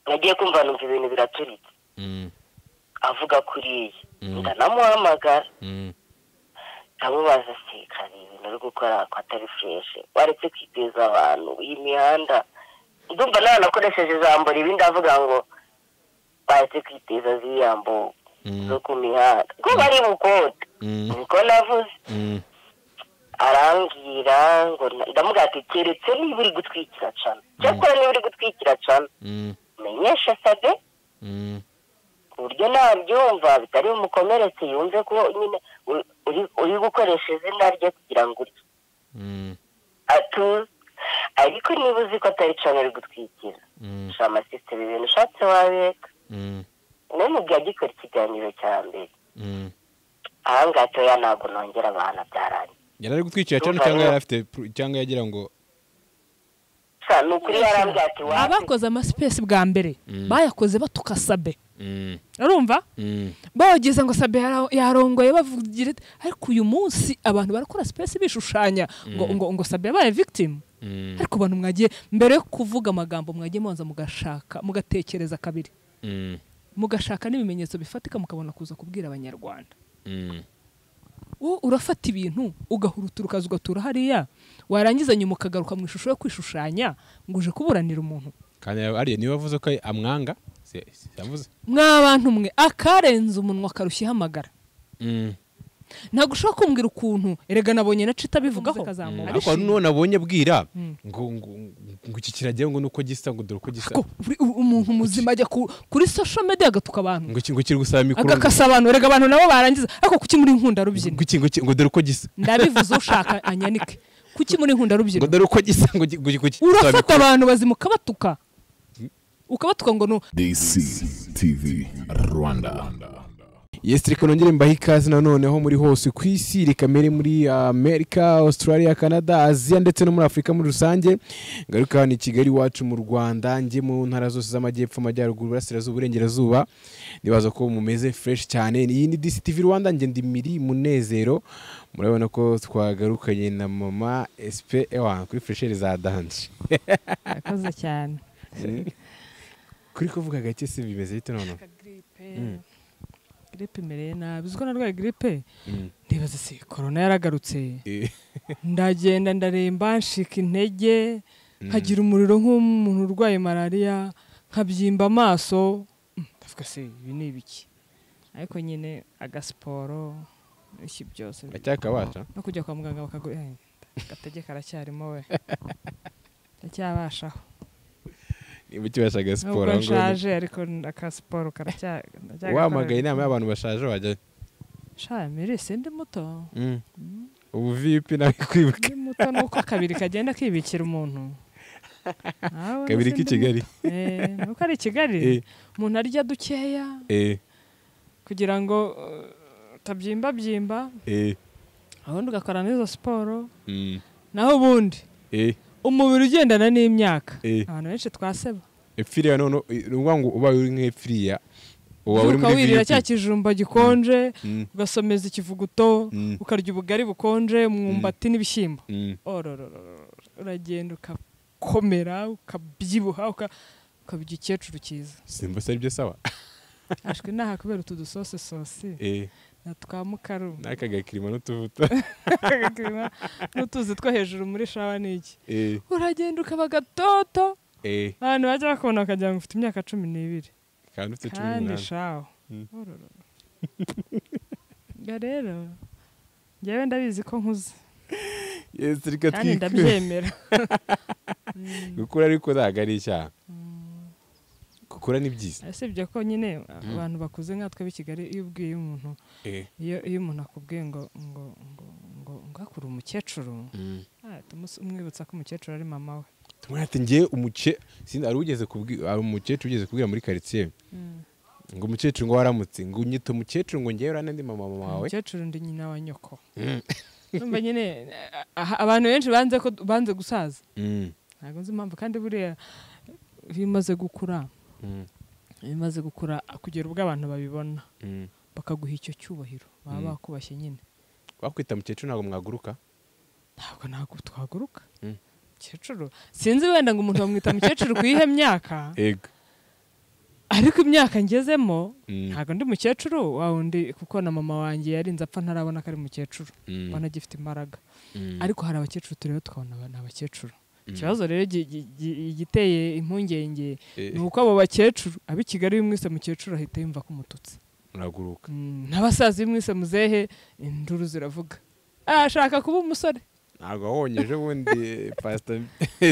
nagiye kumva numva ibintu biraturitse avuga kuriya ndanamuhamagara ndamubaza se hari ibintu uri gukora ko atari fureshi waretse kwiteza abantu iyi mihanda ndumva nawe nakoresheje ijambo ribi ndavuga ngo baretse kwiteza ziriya mbogo zo ku mihanda ko bari bukote niko navuze arambwira ngo ndamubwira ati keretse niba uri gutwikira cana cyakora niba uri gutwikira cana menyesha sabe ku buryo nabyumva bitari bumukomeretse yumve ko nyine uri gukoresha izina rye kugira ngo urye atuze ariko niba uzi ko atari cana uri gutwikira sha amasisiteme ibintu ushatse wabeka n'ubu byagikora ikiganiro cya mbere aha ngaha toya ntabwo nongera abantu byarangiye yari ari gutwikira cyane cyangwa yari afite cyangwa yagira ngo sa ni ukuri yarambwira ati wawe abakoze amasipesi bwa mbere bayakoze batuka sabe urumva bogeza ngo sabe yara- yarongoye bavugira ati, ariko uyu munsi abantu barakora sipesi bishushanya ngo ngo ngo sabe yabaye victim ariko abantu mwagiye mbere yo kuvuga amagambo mwagiye mubanza mugashaka mugatekereza kabiri mugashaka n'ibimenyetso bifatika mukabona kuza kubwira abanyarwanda wowe urafata ibintu ugahurutura ukaza ugatura hariya warangiza nyuma ukagaruka mu ishusho yo kwishushanya ngo uje kuburanira umuntu kandi ariya niba avuze ko amwanga si- si- yavuze mwabantu mwe akarenze umunwa akarushyiraho amagara ntabwo ushobora kumbwira ukuntu erega nabonye na cita bivugaho ariko hari n'uwo nabonye abwira ngo ngo- ngo iki kiragira ngo nuko gisa ngo dore uko gisa ko buri- u- umuntu muzima ajya ku- kuri social media agatuka abantu ngo iki ngo kiri gusaba mikoro ngo- agakasa abantu erega abantu nabo barangiza ariko kuki muri nkunda rubyina ngo iki ngo iki ngo dore uko gisa ndabivuze ushaka anyanike kuki muri nkunda ngo rubyina dore uko gisa ngo iki ngo iki ngo kiri gusaba urafata mikoro abantu bazima ukabatuka ukabatuka ngo ni DC TV Rwanda. yesi reka nongere mbahe ikaze noneho muri hose ku isi reka mere muri amerika australia canada aziya ndetse no muri afurika muri rusange ngaruka hano i kigali iwacu mu rwanda njye mu ntara zose z'amajyepfo amajyaruguru burasirazuba uburengerazuba nibaza ko mumeze fureshi cyane iyi ni disi tivi rwanda njye ndi miri munezero murabona ko twagarukanye na mama esipe ewa kuri furesheri za danje Murakoze cyane kuri kuvuga gake si bimeze bite noneho giripe imereye nabi uziko narwaye giripe ndibaza si korona yaragarutse ndagenda ndaremba nshika intege nkagira umuriro nk'umuntu urwaye malariya nkabyimba amaso Mm, ndavuga se ibi ni ibiki ariko nyine agasiporo n'iki byose acyakabaca no kujya kwa muganga bakagura eh, agatege karacyarimo we ndacyabashaho niba ukibashaga siporo nubwo aho ngaho. nshaje ariko akasiporo karacya wamagaye inama y'abantu bashaje wajya shaya mire sindi muto ubu vipi nawe kwibuka ndi muto nuko akabiri kagenda kibikira umuntu Nawe kabiri sindi k'i kigali muto. Eh, nuko ari i kigali Eh. umuntu arya dukeya Eh, kugira ngo eh, utabyimbabyimba eh, ubundi ugakora n'izo siporo mm, naho ubundi eh, umubiri ugendana n'imyaka Eh. abantu benshi twaseba epfiriya none ni ukuvuga ngo ubaye uri nk'epfiriya uba uri uka muri wirira cya vipi kijumba gikonje Mm, ugasomeza ikivuguto Mm. ukarya ubugari bukonje umwumbati n'ibishyimbo mm, ororororo uragenda ugakomera ukabyibuha uka- ukaba igikecuru cyiza simba se aribyo saba ashwi inaha kubera utu dusose sosi Eh, na twa mukaru n'aka gakirima n'utuvuta n'utuzi two hejuru muri shawa n'iki Eh, uragenda ukaba gatoto eh, abantu bajya bakubona bakagira ngo ufite imyaka cumi n'ibiri kandi ufite cumi kandi n'umunani shaho Mm. ororororo ubwo rero njyewe ndabizi ko nkuze yesi reka twikure kandi ndabyemera gukura ariko ntabwo ari icyaha gukura ni byiza usibye ko nyine abantu bakuze nkatwe b'i kigali iyo ubwiye umuntu Eh, iyo iyo umuntu akubwiye ngo ngo ngo ngo ngo akure umukecuru mm. ah, tumus- umwibutsa ko umukecuru ari mama we tumwe ati ngewe umuce sinzi hari ugeze kubwi- hari umukecuru ugeze kubwira muri karitsiye ngo umukecuru ngo waramutse ngo unyita umukecuru ngo ngewe urane ndi mama mama wawe umukecuru ndi nyina wa nyoko Urumva nyine a- a- abantu benshi banze ko banze gusaza Mm, ntabwo nzi impamvu kandi buriya iyo umaze gukura mm, iyo umaze gukura kugera ubwo abantu babibona mm. bakaguha icyo cyubahiro baba Mm. bakubashye nyine wakwita mukecuru ntabwo mwaguruka ntabwo ntabwo twaguruka Mm. mukecuru sinzi wenda ngo umuntu bamwita mukecuru ku iyihe myaka ego ariko imyaka ngezemo ntabwo ndi mukecuru wundi kuko na mama wanjye yarinze apfa ntarabona ko ari mukecuru ubona agifite imbaraga ariko hari abakecuru tureba tukabona ni abakecuru ikibazo rero igiteye impungenge ni uko abo bakecuru abo i kigali bimwise mukecuru ahita yumva ko umututsi uraguruka n'abasaza bimwise muzehe induru ziravuga ashaka kuba umusore ntabwo wahonyeje ubundi pasita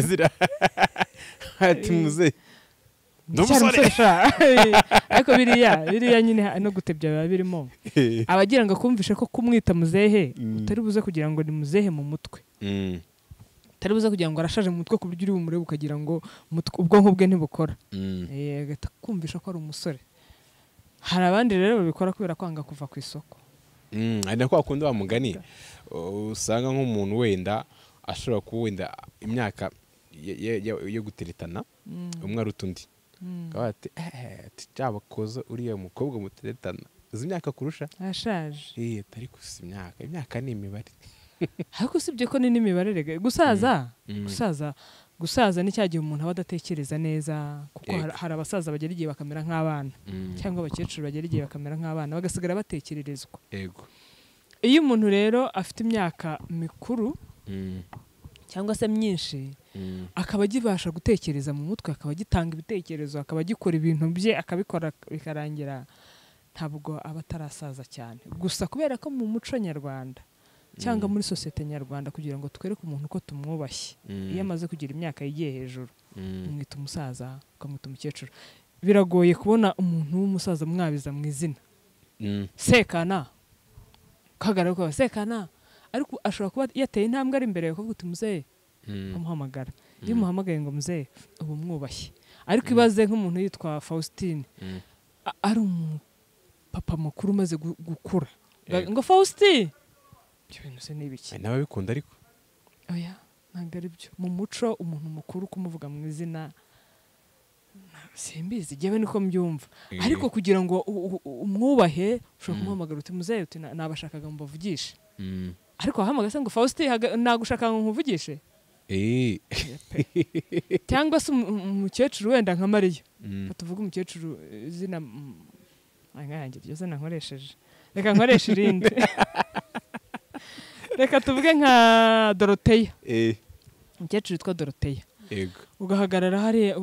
zira ati muzehe ariko biriya biriya nyine no gutebya biba birimo abagira ngo akumvishe ko kumwita muzehe utari buze kugira ngo ni muzehe mu mutwe utari buze kugira ngo arashaje mu mutwe ku buryo uri bumurebe ukagira ngo ubwonko bwe ntibukora agahita kumvisha ko ari umusore hari abandi rero babikora kubera kwanga kuva ku isoko hari na kwa kundi mugani usanga nk'umuntu wenda ashobora kuba wenda imyaka yo guteretana umwe aruta undi akaba ati eeeh bakoze uriya mukobwa muteretana uzi imyaka kurusha arashaje eeeh atari gusa imyaka imyaka ni imibare ariko usibye ko ni n'imibare rega gusaza gusaza gusaza ni cya gihe umuntu aba adatekereza neza kuko hari abasaza bagera igihe bakamera nk'abana cyangwa abakecuru bagera igihe bakamera nk'abana bagasigara batekererezwa yego iyo umuntu rero afite imyaka mikuru cyangwa se myinshi akaba agibasha gutekereza mu mutwe akaba agitanga ibitekerezo akaba agikora ibintu bye akabikora bikarangira ntabwo aba atarasaza cyane gusa kubera ko mu muco nyarwanda cyangwa muri sosiyete nyarwanda kugira ngo twereke umuntu uko tumwubashye iyo amaze kugira imyaka yigiye hejuru umwita umusaza ukamwita umukecuru biragoye kubona umuntu w'umusaza mwabiza mu izina sekana ukahagarara ukaba sekana ariko ashobora kuba yateye intambwe ari imbere kuvuga uti muzehe amuhamagara iyo umuhamagaye ngo muzehe uba umwubashye ariko ibaze nk'umuntu yitwa faustin ari umupapa mukuru umaze gukura ngo faustin ibyo bintu se ni ibiki n'ababikunda ariko oya ntabwo ari byo mu muco umuntu mukuru kumuvuga mu izina simbizi jyewe niko mbyumva ariko kugira ngo umwubahe ushobora kumuhamagara uti muzehe uti nabashakaga mubavugishe ariko wahamagaye ngo faustin nagushaka ngo nkuvugishe cyangwa se umukecuru wenda nka mariya tuvuge umukecuru izina nkange iryo zina nkoresheje reka nkoreshe irindi reka tuvuge nka doroteya umukecuru witwa doroteya ugahagarara hariya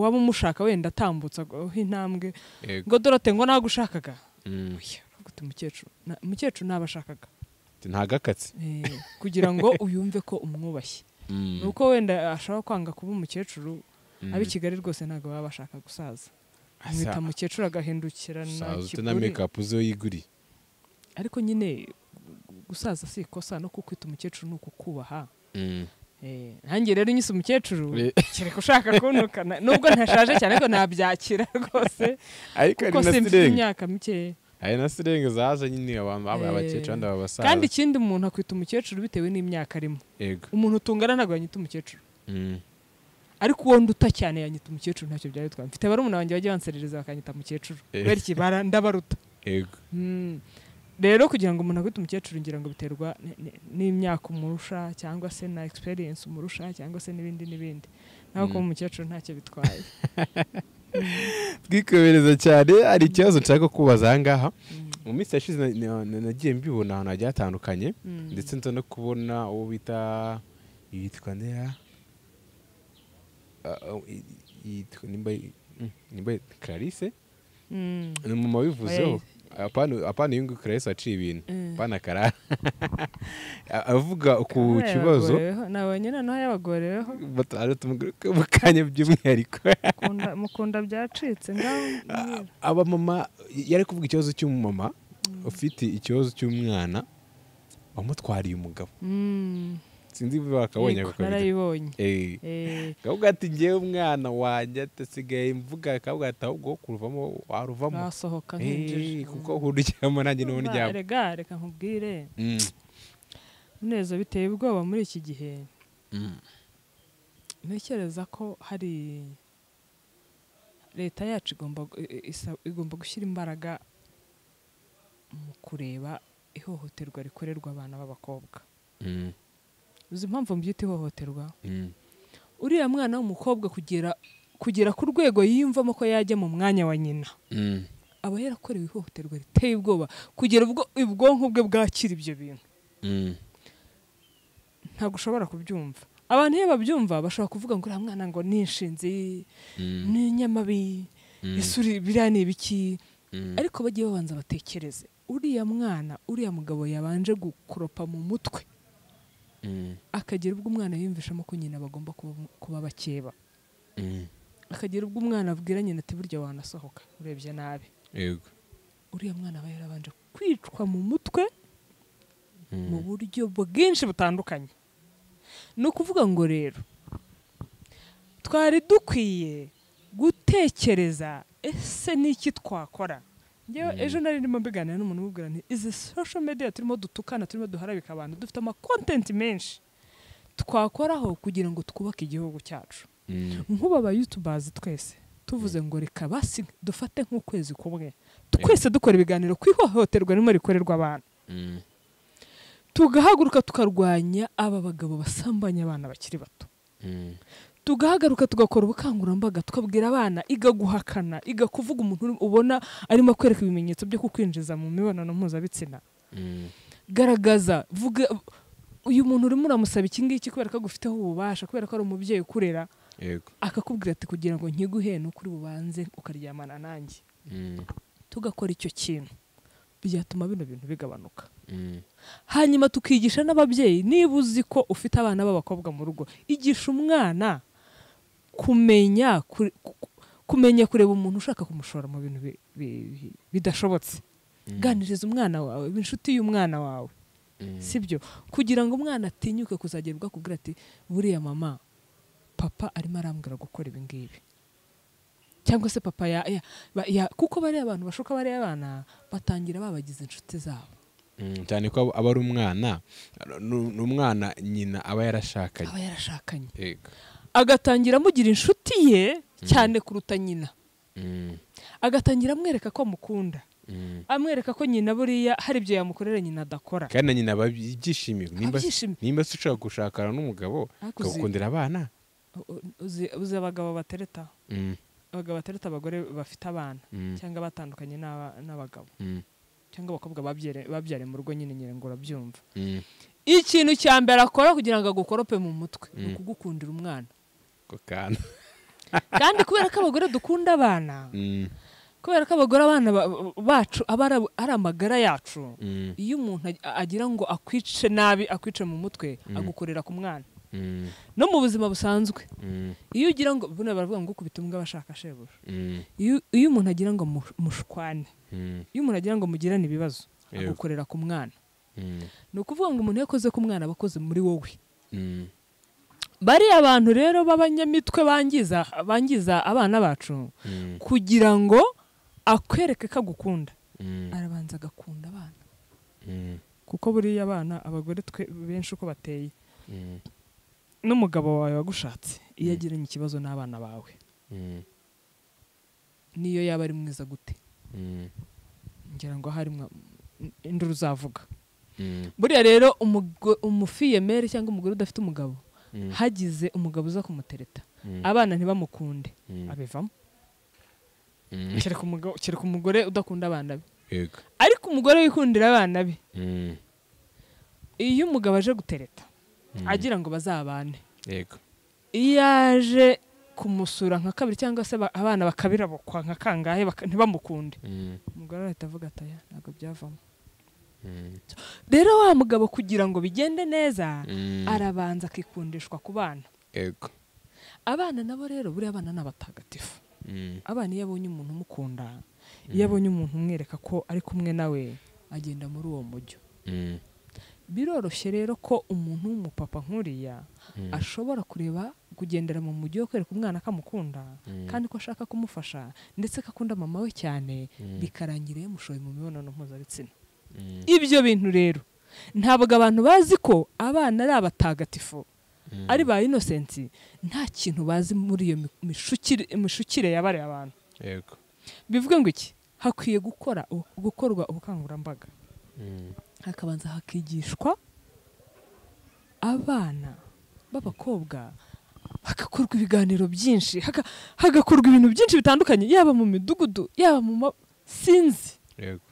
waba umushaka wenda atambutsa intambwe ngo dorote ngo nagushakaga umukecuru umukecuru ntabashakaga ntagakatsi kugira ngo uyumve ko umwubashye ni uko wenda ashobora kwanga kuba umukecuru ab'i kigali rwose ntabwo baba bashaka gusaza umwita umukecuru agahindukirana na mekapu zo yiguriye ariko nyine gusaza si ikosa no kukwita umukecuru ni ukukubaha nanjye rero unyise umukecuru kereka ushaka kuntukana nubwo ntashaje cyane ariko nabyakira rwose kuko simfite imyaka mikeya hari na sirenge zaje nyine abantu babaye abakecuru abandi babasaza kandi ikindi umuntu akwita umukecuru bitewe n'imyaka arimo yego umuntu utungana ntabwo yanyita umukecuru ariko uwo nduta cyane yanyita umukecuru ntacyo byari bitwaye mfite barumuna banjye bajya banserereza bakanyita umukecuru kubera ikibara ndabaruta yego rero kugira ngo umuntu akwite umukecuru ngira ngo biterwa n'imyaka umurusha cyangwa se na egisperiyensi umurusha cyangwa se n'ibindi n'ibindi naho kuba umukecuru ntacyo bitwaye twikomereza cyane hari ikibazo nshaka kubaza aha ngaha mu minsi yashize nagiye mbibona ahantu hagiye hatandukanye ndetse nza no kubona uwo bita yitwa ndera yitwa nimba clarisse ni umumama wabivuzeho apana iyo nguyu karayesi aciye ibintu apana karara avuga ku kibazo nabonye noneho yabagoreweho batari tumuguruke mu kanya by'umwihariko mukunda byacitse ngaho abamama yari kuvuga ikibazo cy'umumama ufite ikibazo cy'umwana wamutwariye umugabo sinzi niba bakabonye Yego, narayibonye kavuga ati ngewe umwana wanjye atasigaye mvuga kavuga ati ahubwo wo kuruvamo waruvamo basohoka Eh, nk'injiji kuko uhurijyamo nanjye niho Urumva, uryamo rega reka nkubwire umunezero biteye ubwoba muri iki gihe ntekereza ko hari leta yacu igomba gu- i- isa- igomba gushyira imbaraga mu kureba ihohoterwa rikorerwa abana b'abakobwa uzi impamvu mbyita ihohoterwa uriya mwana w'umukobwa kugera kugera ku rwego yiyumvamo ko yajya mu mwanya wa nyina aba yarakorewe ihohoterwa riteye ubwoba kugera ubwo ubwonko bwe bwakira ibyo bintu ntabwo ushobora kubyumva abantu iyo babyumva bashobora kuvuga ngo uriya mwana ngo ni inshinzi ni inyamabi isuri biriya ni ibiki ariko bagiye babanza batekereze uriya mwana uriya mugabo yabanje gukuropa mu mutwe akagira ubwo umwana yiyumvishamo ko nyina bagomba kuba bakeba akagira ubwo umwana abwira nyina ati burya wanasohoka urebye nabi yego uriya mwana aba yarabanje kwicwa mu mutwe mu buryo bwinshi butandukanye ni ukuvuga ngo rero twari dukwiye gutekereza ese ni iki twakora ngewe ejo nari ndimo mbiganira n'umuntu umubwira nti izi sosho mediya turimo dutukana turimo duharabika abantu dufite amakontenti menshi twakoraho kugira ngo twubake igihugu cyacu nk'ubu abayutubazi twese tuvuze ngo reka basi dufate nk'ukwezi kumwe twese dukora ibiganiro ku ihohoterwa ririmo rikorerwa abantu tugahaguruka tukarwanya aba bagabo basambanya abana bakiri bato tugahagaruka tugakora ubukangurambaga tukabwira abana iga guhakana iga kuvuga umuntu ubona arimo kwereka ibimenyetso byo kukwinjiza mu mibonano mpuzabitsina garagaza vuga uyu muntu urimo uramusaba iki ngiki kubera ko agufiteho ububasha kubera ko ari umubyeyi ukurera yego akakubwira ati kugira ngo nkiguhe ni ukuri bubanze ukaryamana nanjye tugakora icyo kintu byatuma bino bintu bigabanuka hanyuma tukigisha n'ababyeyi niba uzi ko ufite abana b'abakobwa mu rugo igisha umwana kumenya kure- ku- kumenya kureba umuntu ushaka kumushora mu bintu bi- bi- bidashobotse ganiriza umwana wawe ibe inshuti y'umwana wawe sibyo kugira ngo umwana atinyuke kuzagerwa kubwira ati buriya mama papa arimo arambwira gukora ibi ngibi cyangwa se papa ya, ya, ba- ya kuko bariya abantu bashuka bariya abana batangira babagize inshuti zabo Mm, cyane ko aba- aba ari umwana ni ni umwana nyina aba yarashakanye aba yarashakanye yego agatangira amugira inshuti ye cyane kuruta nyina Mm, agatangira amwereka ko amukunda mm. amwereka ko nyina buriya hari ibyo yamukorera nyina adakora kandi na nyina babyishimiye nimba Abyishimiye. nimba se ushaka gushakana n'umugabo Ariko uzi- ukagukundira abana U- uzi uzi abagabo batereta Mm, abagabo batereta abagore bafite abana mm, cyangwa batandukanye n'aba- n'abagabo mm, cyangwa abakobwa babyere- babyariye mu rugo nyine nyine ngo urabyumva mm. ikintu cya mbere akora kugira ngo agukorope mu mutwe ni ukugukundira umwana ako kana kandi kubera ko abagore dukunda abana Mm, kubera ko abagore abana ba- bacu aba ari- ari amagara yacu mm, iyo umuntu ag- agira ngo akwice nabi akwice mu mutwe agukorera ku mwana mm, no mu buzima busanzwe mm, iyo ugira ngo buriya baravuga ngo ukubita imbwa bashaka shebuja mm, iyo iyo umuntu agira ngo mu- mushwane mm, iyo umuntu agira ngo mugirane ibibazo Yego. agukorera ku mwana mm, ni ukuvuga ngo umuntu yakoze ku mwana aba akoze muri wowe mm. bariya abantu rero b'abanyamitwe bangiza bangiza abana bacu Mm, kugira ngo akwereke ko agukunda mm, arabanza agakunda abana mm, kuko buriya abana abagore twe benshi uko bateye mm, n'umugabo wawe wagushatse iyo agiranye ikibazo n'abana bawe mm, niyo yaba ari mwiza gute mm, ngira ngo hari mwa- induru uzavuga mm, buriya rero umugo- umufiyemeri cyangwa umugore udafite umugabo Mm. hagize umugabo uza kumutereta Mm. abana ntibamukunde Mm. abivamo Mm. kereka umugabo- kereka umugore udakunda abana be yego ariko umugore wikundira abana be Mm, iyo umugabo aje gutereta agira ngo bazabane yego iyo aje kumusura nka kabiri cyangwa se ba- abana bakabirabukwa nka kangahe baka- ntibamukunde Mm, umugore arahita avuga ati aya ntabwo byavamo mm, rero wa mugabo kugira ngo bigende neza mm, arabanza akikundishwa ku bana yego abana nabo rero buriya abana ni abatagatifu Mm, abana iyo abonye umuntu umukunda iyo abonye umuntu umwereka ko ari kumwe nawe agenda muri uwo mujyo mm, biroroshye rero ko umuntu w'umupapa nk'uriya ashobora kureba kugendera mu mujyi wo kwereka umwana ko amukunda kandi ko ashaka kumufasha ndetse ko akunda mama we cyane bikarangira yamushoye mu mibonano mpuzabitsina ibyo bintu rero ntabwo abantu bazi ko abana ari abatagatifu ari ba inosensi nta kintu bazi muri iyo mi- mishukire mishukire yabareye abantu yego bivuga ngo iki hakwiye gukora ubu- gukorwa ubukangurambaga hakabanza hakigishwa abana b'abakobwa hagakorwa ibiganiro byinshi haga- hagakorwa ibintu byinshi bitandukanye yaba mu midugudu yaba mu ma sinzi yego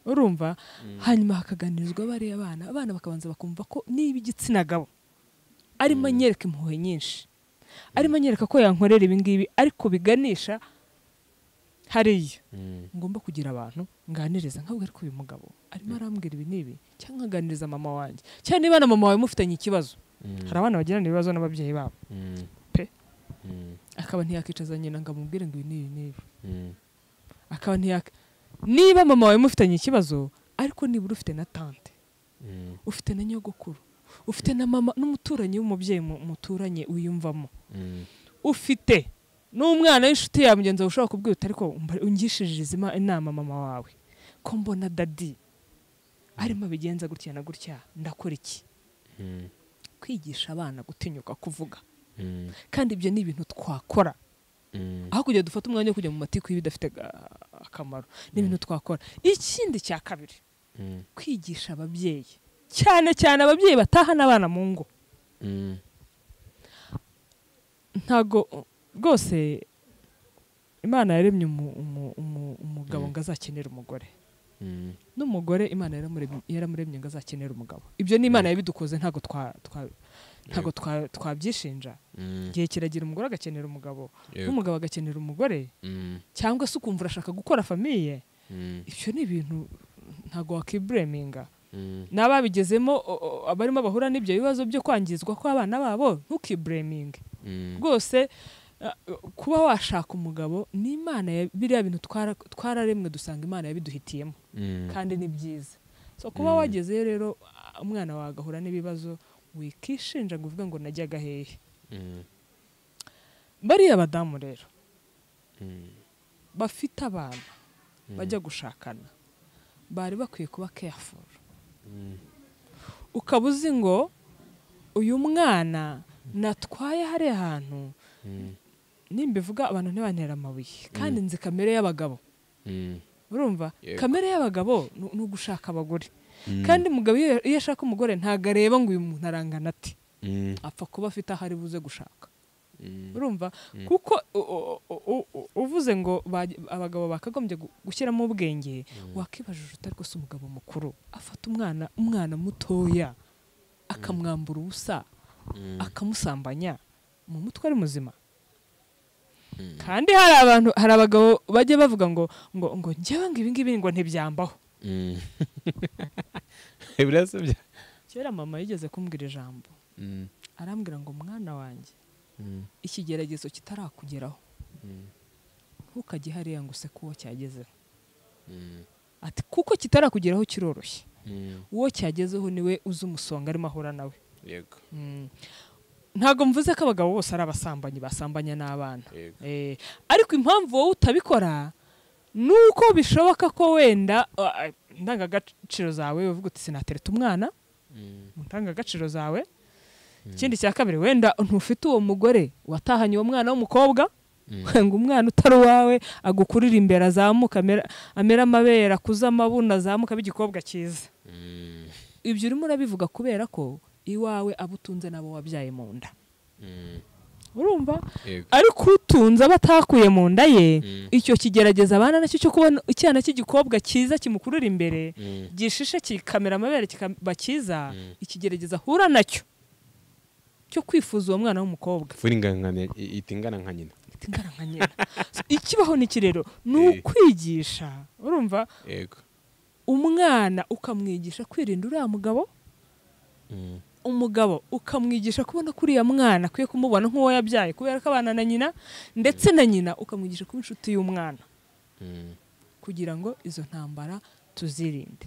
urumva hanyuma hakaganirizwa bariya bana abana bakabanza bakumva ko niba igitsina gabo arimo anyereka impuhwe nyinshi arimo anyereka ko yankorera ibingibi ariko biganisha hariya ngomba kugira abantu nganiriza nkabwira ko uyu mugabo arimo arambwira ibi n'ibi cyangwa nkaganiriza mama wanjye cyangwa niba na mama wawe mufitanye ikibazo hari abana bagirana ibibazo n'ababyeyi babo pe akaba ntiyakicaza nyina ngo amubwire ngo ibi n'ibi n'ibi akaba ntiyaka niba mama wawe mufitanye ikibazo ariko nibura ufite na tante ufite na nyogokuru ufite na mama n'umuturanyi w'umubyeyi mu- muturanye wiyumvamo ufite n'umwana w'inshuti yawe mugenzi wawe ushobora kubwira uti ariko mba- ungishije izi ma- inama mama wawe ko mbona dadi arimo abigenza gutya na gutya ndakora iki kwigisha abana gutinyuka kuvuga kandi ibyo ni ibintu twakora aho kugira dufate umwanya wo kujya mu matiku y'ibidafite ga- akamaro ni ibintu twakora ikindi cya kabiri kwigisha ababyeyi cyane cyane ababyeyi batahana abana mu ngo ntago rwose imana yaremye umu- umu- umu- umugabo ngo azakenere umugore n'umugore imana yaramuremye- yaramuremye ngo azakenere umugabo ibyo ni imana yabidukoze ntago twa- twa- ntago twa- twabyishinja igihe kiragira umugore agakenera umugabo Yego. n'umugabo agakenera umugore cyangwa se ukumva urashaka gukora famiye ibyo ni ibintu ntago wakibureminga n'ababigezemo o- o- abarimo bahura n'ibyo bibazo byo kwangizwa kw'abana babo ntukibureminge rwose uh, kuba washaka umugabo ni imana ya- biriya bintu twara- twararemwe dusanga imana yabiduhitiyemo kandi ni byiza so kuba wagezeyo rero ah, umwana wawe agahura n'ibibazo wikishinja ngo uvuge ngo najyaga hehe bariya badamu rero bafite abana bajya gushakana bari bakwiye kuba careful ukaba uzi ngo uyu mwana natwaye hariya hantu nimbivuga abantu ntibantera amabuye kandi nzi kamere y'abagabo urumva Yego. kamere y'abagabo ni ni ugushaka abagore kandi umugabo iyo iyo ashaka umugore ntabwo areba ngo uyu muntu arangana ati apfa kuba afite aho ari buze gushaka urumva kuko u- u- u- u- u- uvuze ngo baj- abagabo bakagombye gu- gushyiramo ubwenge wakibajije utari ko si umugabo mukuru afata umwana umwana mutoya akamwambura ubusa akamusambanya mu mutwe ari muzima kandi hari abantu hari abagabo bajya bavuga ngo ngo ngo njyewe ngo ibi ngibi ngo ntibyambaho birasabye kera mama yigeze kumbwira ijambo arambwira ngo mwana wanjye ikigeragezo kitarakugeraho ntukajye hariya ngo use kuwo cyagezeho ati kuko kitarakugeraho kiroroshye uwo cyagezeho niwe uzi umusonga arimo ahura nawe yego ntabwo mvuze ko abagabo bose ari abasambanyi basambanya n'abana Yego. Eh, ariko impamvu wowe utabikora ni uko bishoboka ko wenda ah, ah, indangagaciro zawe uvuga uti sinatereta umwana mu ndangagaciro zawe ikindi cya kabiri wenda ntufite uwo mugore watahanye uwo mwana w'umukobwa ngo umwana utari uwawe agukurira imbere azamuka amera- amera amabere akuze amabuno azamuka abe igikobwa cyiza ibyo urimo urabivuga kubera ko iwawe abo utunze n'abo wabyaye mu nda urumva yego ariko utunze aba atakuye mu nda ye icyo kigerageza abana nacyo cyo kubona icyana cy'igikobwa cyiza kimukurura imbere gishishe kikamera amabere kikaba cyiza ikigerageza ahura nacyo cyo kwifuza uwo mwana w'umukobba furi ingana itingana nka nyina tingana nka nyina So, ikibaho n'iki rero ni Eh. ukwigisha urumva yego umwana ukamwigisha kwirinda uriya mugabo umugabo ukamwigisha kubona ko uriya mwana akwiye kumubona nk'uwo yabyaye kubera ko abana na nyina ndetse na nyina ukamwigisha kuba inshuti y'umwana kugira ngo izo ntambara tuzirinde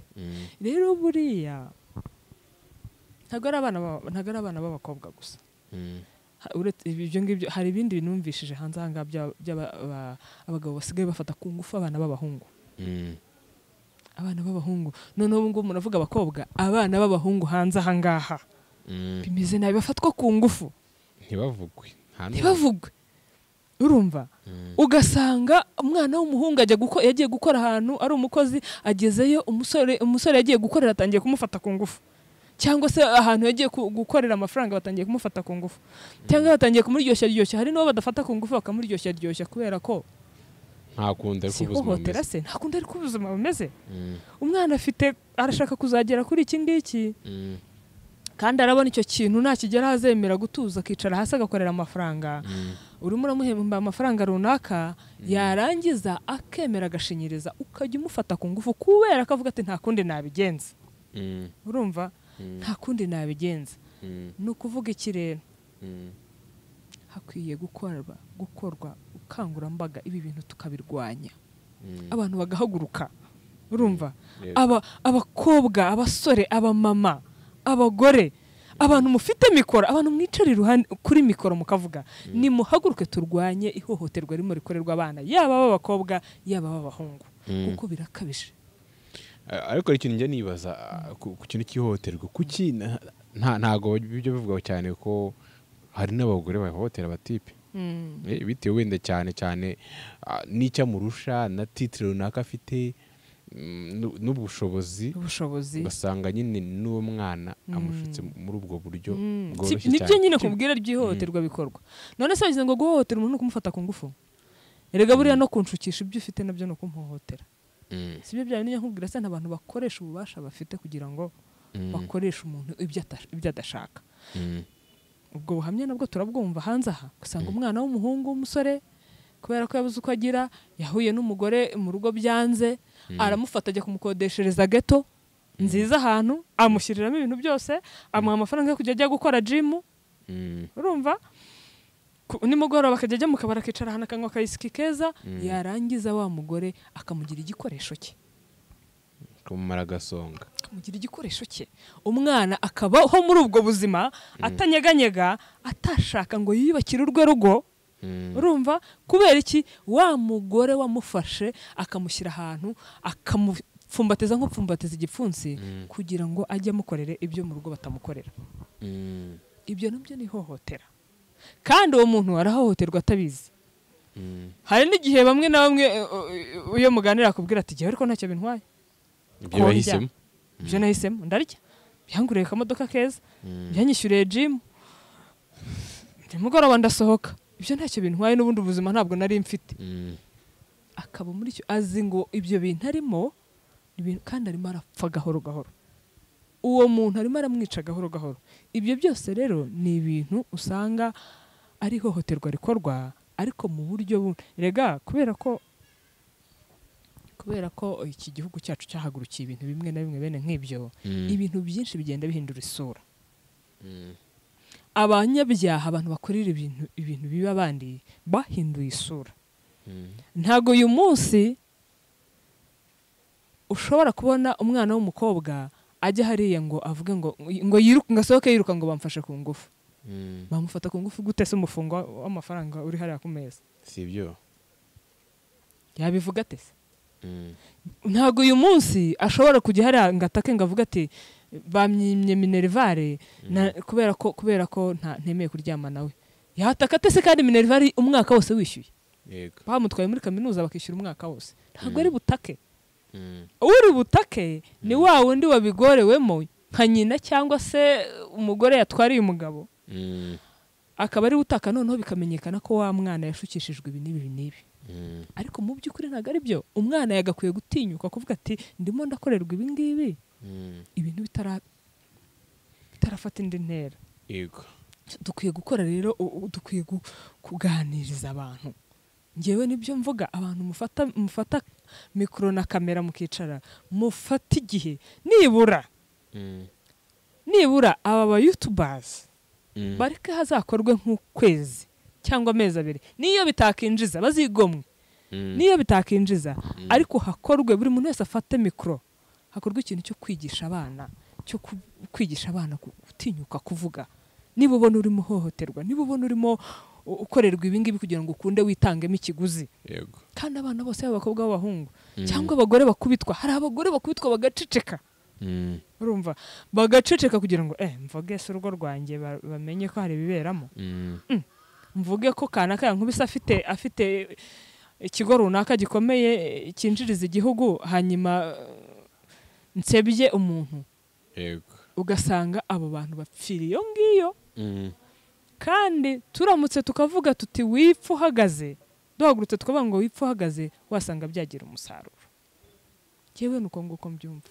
rero buriya ntabwo ari abana ba- ntabwo ari abana b'abakobwa gusa Ha- uretse ibyo ngibyo hari ibindi bintu numvishije hanze aha ngaha by'a- by'aba- ba- abagabo basigaye bafata ku ngufu abana b'abahungu abana b'abahungu noneho ubu ngubu muravuga abakobwa abana b'abahungu hanze aha ngaha bimeze nabi bafatwa ku ngufu ntibavugwe nta n'umwe. ntibavugwe urumva ugasanga umwana w'umuhungu ajya guko- yagiye gukora ahantu ari umukozi agezeyo umusore umusore yagiye gukorera atangiye kumufata ku ngufu cyangwa se ahantu yagiye ku- gukorera amafaranga batangiye kumufata ku ngufu cyangwa batangiye kumuryoshya ryoshya hari n'uwo badafata ku ngufu bakamuryoshya ryoshya kubera ko ntakundi ariko si ubuzima ihohotera bumeze se nta kundi ariko ubuzima bumeze Mm, umwana afite arashaka kuzagera kuri iki ngiki mm, kandi arabona icyo kintu nakigeraho azemera gutuza akicara hasi agakorera amafaranga mm, urimo uramuhemba amafaranga runaka yarangiza akemera agashinyiriza ukajya umufata ku ngufu kubera ko avuga ati nta kundi nabigenza mm, urumva Mm. nta kundi nabigenza mm, ni ukuvuga iki rero mm. hakwiye gukorwa gukorwa ubukangurambaga ibi bintu tukabirwanya Mm. abantu bagahaguruka urumva Yes. aba abakobwa abasore abamama abagore abantu mufite mikoro abantu mwicara iruhande kuri mikoro mukavuga nimuhaguruke turwanye ihohoterwa ririmo rikorerwa abana yaba ab'abakobwa yaba ab'abahungu kuko birakabije Ah, ariko hari ikintu njya nibaza ah, ku ku kintu cy'ihohoterwa kuki na- nta- ntago bijya bivugwa cyane ko hari n'abagore bahohotera abatipe Eh, bitewe wenda cyane cyane ah, n'icyo amurusha na titire runaka afite mm, n'u- n'ubushobozi ubushobozi ugasanga nyine n'uwo mwana amushutse muri ubwo buryo Mm. Si- bworoshye nibyo cyane nyine kubwira ry'ihohoterwa bikorwa none se wagize ngo guhohotera umuntu ni ukumufata ku ngufu erega buriya no kunshukisha ibyo ufite nabyo ni ukumuhohotera Mm, si byo byari nijya nkubwira se abantu bakoresha ububasha bafite kugira ngo Mm. bakoreshe umuntu ibyo ata- ibyo adashaka mm, ubwo buhamya nabwo turabwumva hanze aha usanga umwana w'umuhungu w'umusore kubera ko yabuze uko agira yahuye n'umugore mu rugo byanze aramufata ajya kumukodeshereza geto nziza ahantu amushyiriramo ibintu byose amuha amafaranga yo kujya ajya gukora jimu mm, urumva Ku- nimugoroba akajya ajya mu kabari akicara ahantu akanywa akayisiki keza yarangiza wa mugore akamugira igikoresho cye kumumara agasonga akamugira igikoresho cye umwana akabaho muri ubwo buzima atanyeganyega atashaka ngo yiyubakire urwe rugo Mm, urumva kubera iki wa mugore wamufashe akamushyira ahantu akamupfumbatiza nk'upfumbatiza igipfunsi kugira ngo ajye amukorere ibyo mu rugo batamukorera mm, ibyo nabyo ni ihohotera kandi uwo muntu arahohoterwa atabizi mm. hari n'igihe bamwe na bamwe eh, eh, iyo muganira akubwira ati jyewe ariko ntacyo bintwaye ibyo bahisemo ibyo nahisemo ndarya byanguriye akamodoka keza byanyishyuriye jimu nimugoroba ndasohoka ibyo ntacyo bintwaye n'ubundi ubuzima ntabwo nari mfite Mm, akaba muri icyo azi ngo ibyo bintu arimo ni ibintu kandi arimo arapfa gahoro gahoro uwo muntu arimo aramwica gahoro gahoro ibyo byose rero ni ibintu usanga ari ihohoterwa rikorwa ariko mu buryo bu- rega kubera ko kubera ko iki gihugu cyacu cyahagurukiye ibintu bimwe na bimwe bene nk'ibyo mm, ibintu byinshi bigenda bihindura isura mm, abanyabyaha abantu bakorera ibintu ibintu bibi abandi bahinduye isura mm, ntabwo uyu munsi ushobora kubona umwana w'umukobwa ajya hariya ngo avuge ngo ngo yiruka ngo asohoke yiruka ngo bamfashe ku ngufu mm. bamufata ku ngufu gute se umufungo w'amafaranga uri hariya ku meza si byo yabivuga ate se Mm, ntabwo uyu munsi ashobora kujya hariya ngo atake ngo avuge ati bamyimye minerivare na- kubera ko kubera ko nta- ntemeye kuryama nawe yataka ate se kandi minerivare umwaka wose wishyuye yego bamutwaye muri kaminuza bakishyura umwaka wose ntabwo ari butake Mm, uri butake ni wa wundi wabigorewemo nka nyina cyangwa se umugore yatwariye umugabo mm, akaba ari butaka noneho bikamenyekana ko wa mwana yashukishijwe ibi n'ibi n'ibi mm, ariko mu by'ukuri ntabwo ari byo umwana yagakwiye gutinyuka kuvuga ati ndimo ndakorerwa ibi ngibi mm, ibintu bitara- bitarafata indi ntera yego dukwiye gukora rero u- u- dukwiye gu- kuganiriza abantu ngewe nibyo mvuga abantu mufata mufata mikoro na kamera mukicara mufata igihe nibura Mm, nibura aba ba youtubers mm, bareke hazakorwe nk'ukwezi cyangwa amezi abiri niyo bitakinjiza bazigomwe mm, niyo bitakinjiza ariko hakorwe buri muntu wese afate mikoro hakorwe ikintu cyo kwigisha abana cyo ku- kwigisha abana ku- gutinyuka kuvuga niba ubona urimo uhohoterwa niba ubona urimo u- ukorerwa ibi ngibi kugira ngo ukunde witangemo ikiguzi yego kandi abana bose yaba abakobwa b'abahungu cyangwa abagore bakubitwa hari abagore bakubitwa bagaceceka Mm, urumva bagaceceka kugira ngo eh mvuge se urugo rwanjye ba- bamenye ko hari ibiberamo mm, mvuge ko kanaka yankubise afite afite ikigo runaka gikomeye eh, cyinjiriza igihugu hanyuma eh, nsebye umuntu yego ugasanga abo bantu bapfira iyo ngiyo kandi turamutse tukavuga tuti wipfa uhagaze duhagurutse tukavuga ngo wipfa uhagaze wasanga byagira umusaruro yewe ni uko nguko mbyumva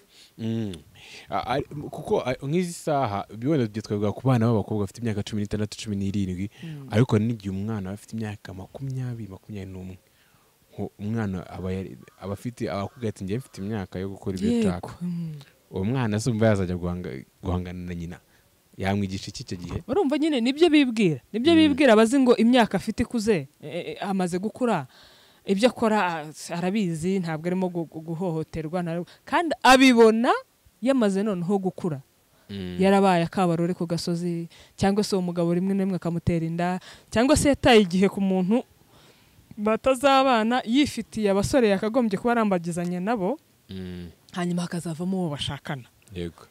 kuko nk'izi saha wenda tujya twavuga ku bana b'abakobwa bafite imyaka cumi n'itandatu cumi n'irindwi ariko n'igihe umwana aba afite imyaka makumyabiri makumyabiri n'umwe umwana aba afite abakobwa ati ngewe mfite imyaka yo gukora ibyo nshaka uwo mwana azumva yazajya guhangana na nyina yamwigisha iki icyo gihe urumva nyine nibyo bibwira nibyo bibwira abazi ngo imyaka afite ikuze amaze gukura ibyo akora arabizi ntabwo arimo guhohoterwa kandi abibona yamaze noneho gukura yarabaye akabarore ku gasozi cyangwa se uwo mugabo rimwe na rimwe akamutera inda cyangwa se yataye igihe ku muntu batazabana yifitiye abasore yakagombye kuba arambagizanya nabo hanyuma hakazavamo uwo bashakana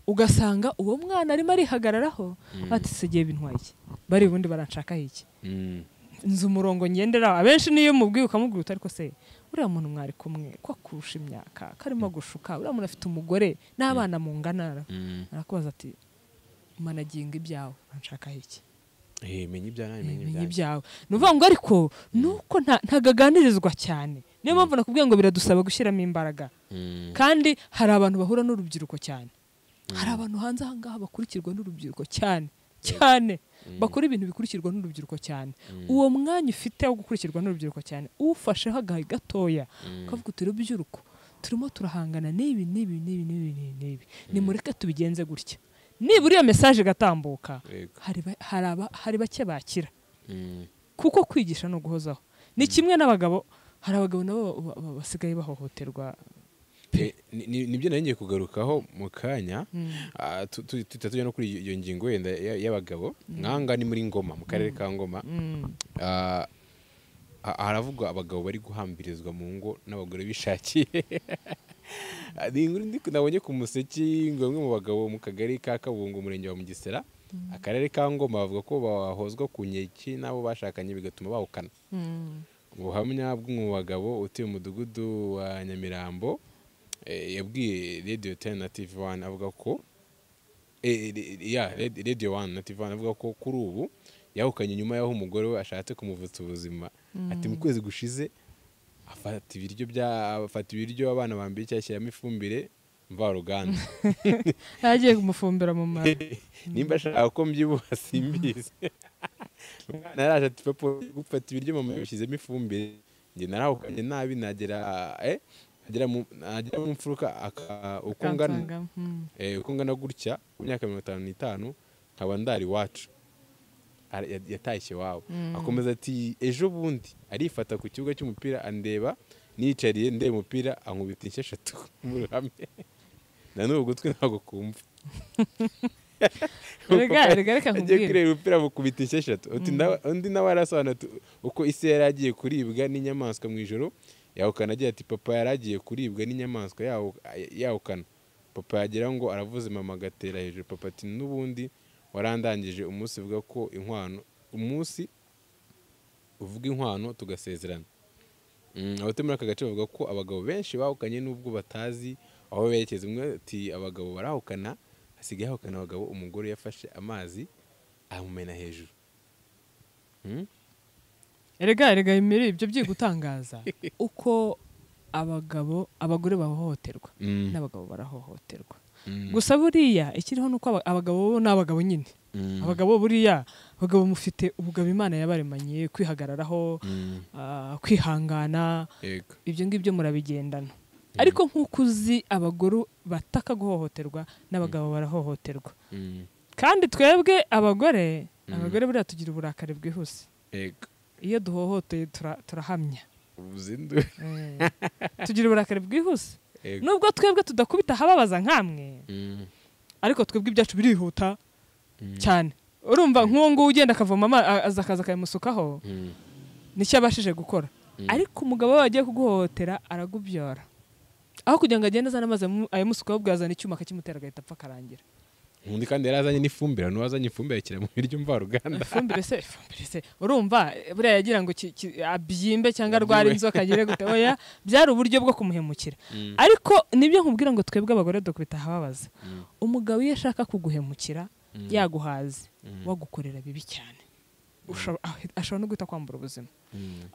ugasanga uwo mwana arimo arihagararaho ati sigiye bintwaye iki bari ubundi baranshakaho iki nzi umurongo ngenderaho abenshi niyo mubwiye ukamubwira utari ko se uriya muntu mwari kumwe ko akurusha imyaka karimo gushuka uriya muntu afite umugore n'abana mungana arakubaza ati managinga ibyawe uranshakaho iki menye ibyawe menya ibyawe ni ukuvuga ngo ariko ni uko ntagaganirizwa cyane niyo mpamvu nakubwiye ngo biradusaba gushyiramo imbaraga kandi hari abantu bahura n'urubyiruko cyane hari abantu hanze aha ngaha bakurikirwa n'urubyiruko cyane cyane bakora ibintu bikurikirwa n'urubyiruko cyane uwo mwanya ufite wo gukurikirwa n'urubyiruko cyane uwufasheho agahe gatoya ukavuga uti rubyiruko turimo turahangana n'ibi n'ibi n'ibi n'ibi n'ibi nimureke tubigenze gutya niba uriya mesaje igatambuka hari bake bakira kuko kwigisha ni uguhozaho ni kimwe n'abagabo hari abagabo nabo basigaye bahohoterwa nibyo nari ngiye kugarukaho mu kanya tuhita tujya no kuri iyo ngingo wenda y'abagabo nkanga ni muri ngoma mu karere ka ngoma haravugwa abagabo bari guhambirizwa mu ngo n'abagore bishakiye ni inkuru nabonye ku museki ngo bamwe mu bagabo mu kagari ka kabungo umurenge wa mugesera akarere ka ngoma bavuga ko bahozwa ku nkeke n'abo bashakanye bigatuma bawukana ubuhamya bw'umugabo utuye umudugudu wa nyamirambo yabwiye radiyo teni na tivi wani avuga ko radiyo wani na tivi wani avuga ko kuri ubu yahukanye nyuma y'aho umugore we ashatse kumuvutsa ubuzima ati mu kwezi gushize afata ibiryo afata ibiryo abana bambaye icyatsi ashyiramo ifumbire mvaruganda yagiye kumufumbira mu mara nimba ashaka ko mbyibuha simbizi umwana yaraje ati papa gufata ibiryo mama yabishyizemo ifumbire njye narahukanye nabi nagera eh agera mu mfuruka uko ngana gutya ku myaka mirongo itanu n'itanu nkaba ndari iwacu yatashye iwawe akomeza ati ejo bundi arifata ku kibuga cy'umupira andeba niyicariye ndeba umupira ankubita inshyi eshatu mu ruhame na n'ubu gutwi ntabwo kumva agiye kureba umupira amukubita inshyi eshatu undi nawe arasobanura uko isi yari agiye kuribwa n'inyamaswa mu ijoro yahukana agira ati papa yari agiye kuribwa n'inyamaswa yahukana papa yagira ngo aravuze mama agatera hejuru papa ati n'ubundi warandangije umunsi uvuga ko inkwano umunsi uvuga inkwano tugasezerana abatuye muri aka gace bavuga ko abagabo benshi bahukanye n'ubwo batazi aho berekeza umwe ati abagabo barahukana hasigaye hahukana abagabo umugore yafashe amazi amumena hejuru erega erega bimere ibyo byo gutangaza uko abagabo abagore bahohoterwa n'abagabo barahohoterwa gusa buriya ikiriho ni uko abagabo bo ni abagabo nyine abagabo buriya abagabo mufite ubugabo imana yabaremanye kwihagararaho kwihangana ibyo ngibyo murabigendana ariko nk'uko uzi abagore bataka guhohoterwa n'abagabo barahohoterwa kandi twebwe abagore abagore buriya tugira uburakari bwihuse iyo duhohoteye turahamya tugira uburakari bwihuse nubwo twebwe tudakubita ahababaza nk'amwe ariko twebwe ibyacu birihuta cyane urumva nk'uwo nguwo ugenda akavoma amazi akaza akayamusukaho nicyo abashije gukora ariko umugabo we wagiye kuguhohotera aragubyora aho kugira ngo agende azane amazi ayamusukaho ubwo yazana icyuma akakimutera agahita apfa akarangira undi kandi yari azanye n'ifumbire n'uwo azanye ifumbire ashyira mu biryo mvaruganda ifumbire se ifumbire se urumva buriya yagira ngo ki- ki- abyimbe cyangwa arware inzoka agire gute oya byari uburyo bwo kumuhemukira ariko nibyo nkubwira ngo twebwe abagore dukubita ahababaza umugabo iyo ashaka kuguhemukira yaguhaze wagukorera bibi cyane Ushobora- ah- ashobora no guhita kwambura ubuzima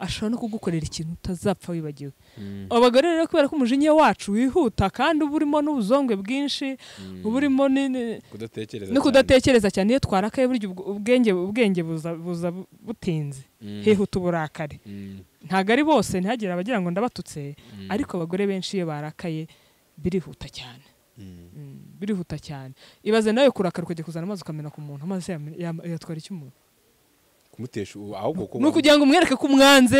ashobora no kugukorera ikintu utazapfa wibagiwe abagore rero kubera ko umujinya wacu wihuta kandi uba urimo n'ubuzongwe bwinshi uba urimo ni- ni- kudatekereza no cyane. kudatekereza cyane iyo twarakaye burya ubwo- ubwenge ubwenge buza buza bu- butinze hihuta uburakari Mm, ntabwo ari bose ntihagire abagira ngo ndabatutse ariko abagore benshi iyo barakaye birihuta cyane Mm, birihuta cyane ibaze nawe kurakara ukajya kuzana amazi ukamena ku muntu amazi yam- yam- yatwara iki umuntu kumutesha ubu ahubwo ko ni ukugira ngo umwereke ko umwanze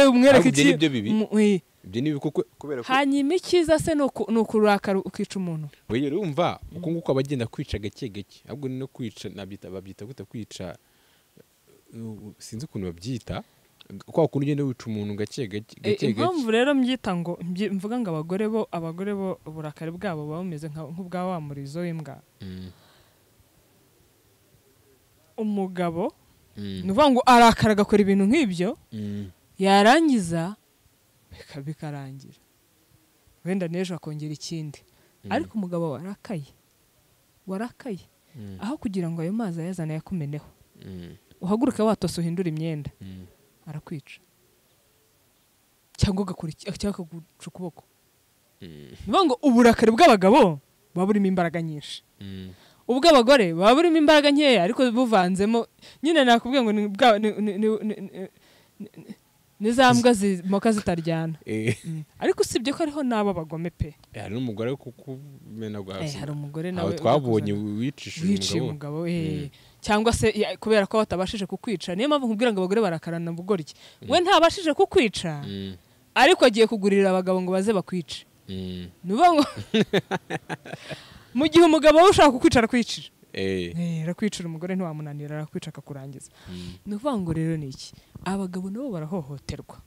Ahubwo umwereke ibyo iki ni byo bibi. Mu- eh. ibyo ni ibibi kuko kubera ko hanyuma icyiza se ni uku- ni ukurakara ukica umuntu weyo urumva uko nguko aba agenda kwica gake gake ahubwo ni no kwica nabyita babyita gute kwica uh, sinzi ukuntu babyita kwa kuntu ugenda wica umuntu gake gake Eh, gake impamvu rero mbyita ngo mbyi- mvuga ngo abagore bo abagore bo uburakari bwabo buba bumeze nka- nk'ubwa wa murizo w'imbwa Mm, umugabo mm, ni ukuvuga ngo arakara agakora ibintu nk'ibyo mm, yarangiza bika- bikarangira wenda n'ejo akongera ikindi ariko umugabo warakaye warakaye Mm. aho kugira ngo ayo mazi ayazane ayakumeneho mm, uhaguruke watose uhindura imyenda mm. arakwica cyangwa agakora iki- cyangwa akaguca ukuboko ni ukuvuga ngo uburakari bw'abagabo buba burimo imbaraga nyinshi Mm. ubw'abagore buba burimo imbaraga nkeya ariko buvanzemo nyine nakubwiye ngo ni bwa- ni- ni- ni- ni- ni- ni- ni za mbwa zimoka zitaryana Eh, ariko usibye ko hariho n'abo bagome pe hari n'umugore wo kukumenagura Eh, hari umugore nawe aho ujya twabonye kuzana- wicishije wiciye umugabo umugabo we cyangwa se ya- kubera ko batabashije kukwica niyo mpamvu nkubwira ngo abagore barakarana bugoryi we ntabashije kukwica Mm, ariko agiye kugurira abagabo ngo baze bakwice mm. ni ukuvuga ngo mu gihe umugabo we ushaka kukwica arakwicira Eh, Eh, arakwicira umugore ntiwamunanira arakwica akakurangiza ni ukuvuga ngo rero ni iki abagabo nabo barahohoterwa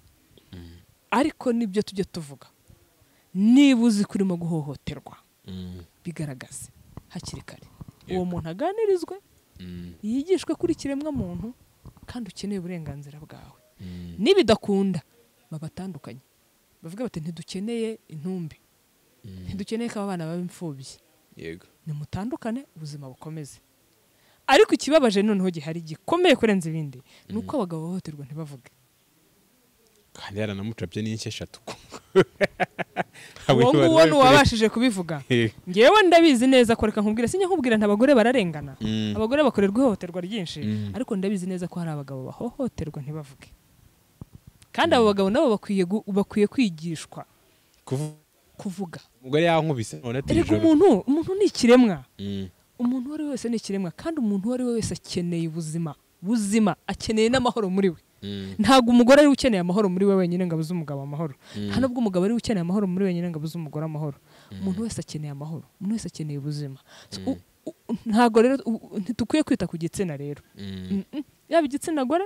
ariko nibyo tujya tuvuga niba uzi ko urimo guhohoterwa mm, bigaragaze hakiri kare Yego. uwo muntu aganirizwe mm, yigishwe kuri kiremwa muntu kandi ukeneye uburenganzira bwawe mm, nibidakunda babatandukanye bavuga bati ntidukeneye intumbi mm. ntidukeneye ko abana baba imfubyi yego nimutandukane ubuzima bukomeze ariko ikibabaje noneho gihari gikomeye kurenza ibindi ni uko abagabo bahohoterwa ntibavuge kandi yaranamucapye n'inshyi eshatu uwo nguwo ni uwabashije kubivuga Eh, ngewe ndabizi neza ko reka nkubwira sinjya nkubwira nta bagore bararengana mm. abagore bakorerwa ihohoterwa ryinshi Mm. ariko ndabizi neza ko hari abagabo bahohoterwa ntibavuge kandi abo bagabo nabo bakwiye gu- bakwiye kwigishwa kuvuga kuvuga umugore yankubise none ati erega ijoro umuntu umuntu ni ikiremwa Mm, umuntu uwo ari we wese ni ikiremwa kandi umuntu uwo ari we wese akeneye ubuzima buzima akeneye n'amahoro muri we mm, ntabwo umugore ari we ukeneye amahoro muri we wenyine ngo abuze umugabo amahoro nta nubwo umugabo ari we ukeneye amahoro muri we wenyine ngo abuze umugore amahoro umuntu wese akeneye amahoro umuntu wese akeneye ubuzima So, u- u- ntabwo rero u- u- ntitukwiye kwita ku gitsina rero mm, Mm-mm. yaba igitsina gore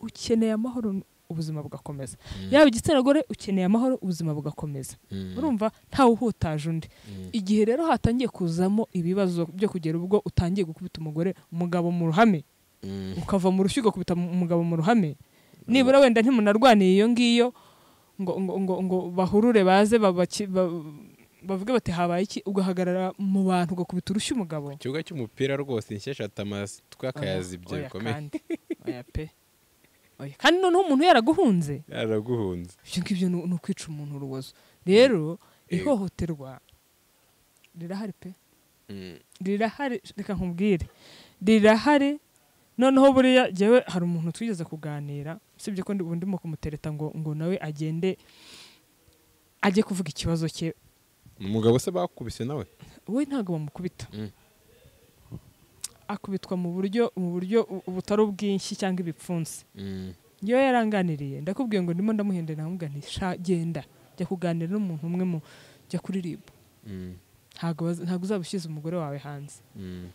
ukeneye amahoro ubuzima bugakomeza yaba igitsina gore ukeneye amahoro ubuzima bugakomeza mm, urumva ntawe uhutaje undi igihe rero hatangiye kuzamo ibibazo byo kugera ubwo utangiye gukubita umugore umugabo mu ruhame mm. ukava mu rushyi ugakubita mu- umugabo mu ruhame nibura wenda ntimunarwaniye iyo ngiyo ngo, ngo, ngo, ngo bahurure baze babaki- ba- bavuge bati habaye iki ugahagarara mu bantu ugakubita urushyi umugabo ikibuga cy'umupira rwose inshyi eshatu amatwi akayazibye Oya, oya bikomeye kandi. Oya pe Oya. kandi noneho umuntu yaraguhunze yaraguhunze ibyo ngibyo ni ni ukwica umuntu urubozo rero Eh. ihohoterwa rirahari pe Mm, rirahari reka nkubwire rirahari noneho buriya jyewe hari umuntu twigeze kuganira usibye ko ndi- ubu ndimo kumutereta ngo ngo nawe agende ajye kuvuga ikibazo cye umugabo se bakubise nawe we ntabwo bamukubita Mm. akubitwa mu buryo mu buryo u- butari ubwinshi cyangwa ibipfunsi Mm, njyewe yaranganiriye ndakubwiye ngo ndimo ndamuhendera nkamubwira nti sha genda jya kuganira n'umuntu umwe mu jya kuri rib mm, ntabwo baz- ntabwo uzaba ushyize umugore wawe hanze mm,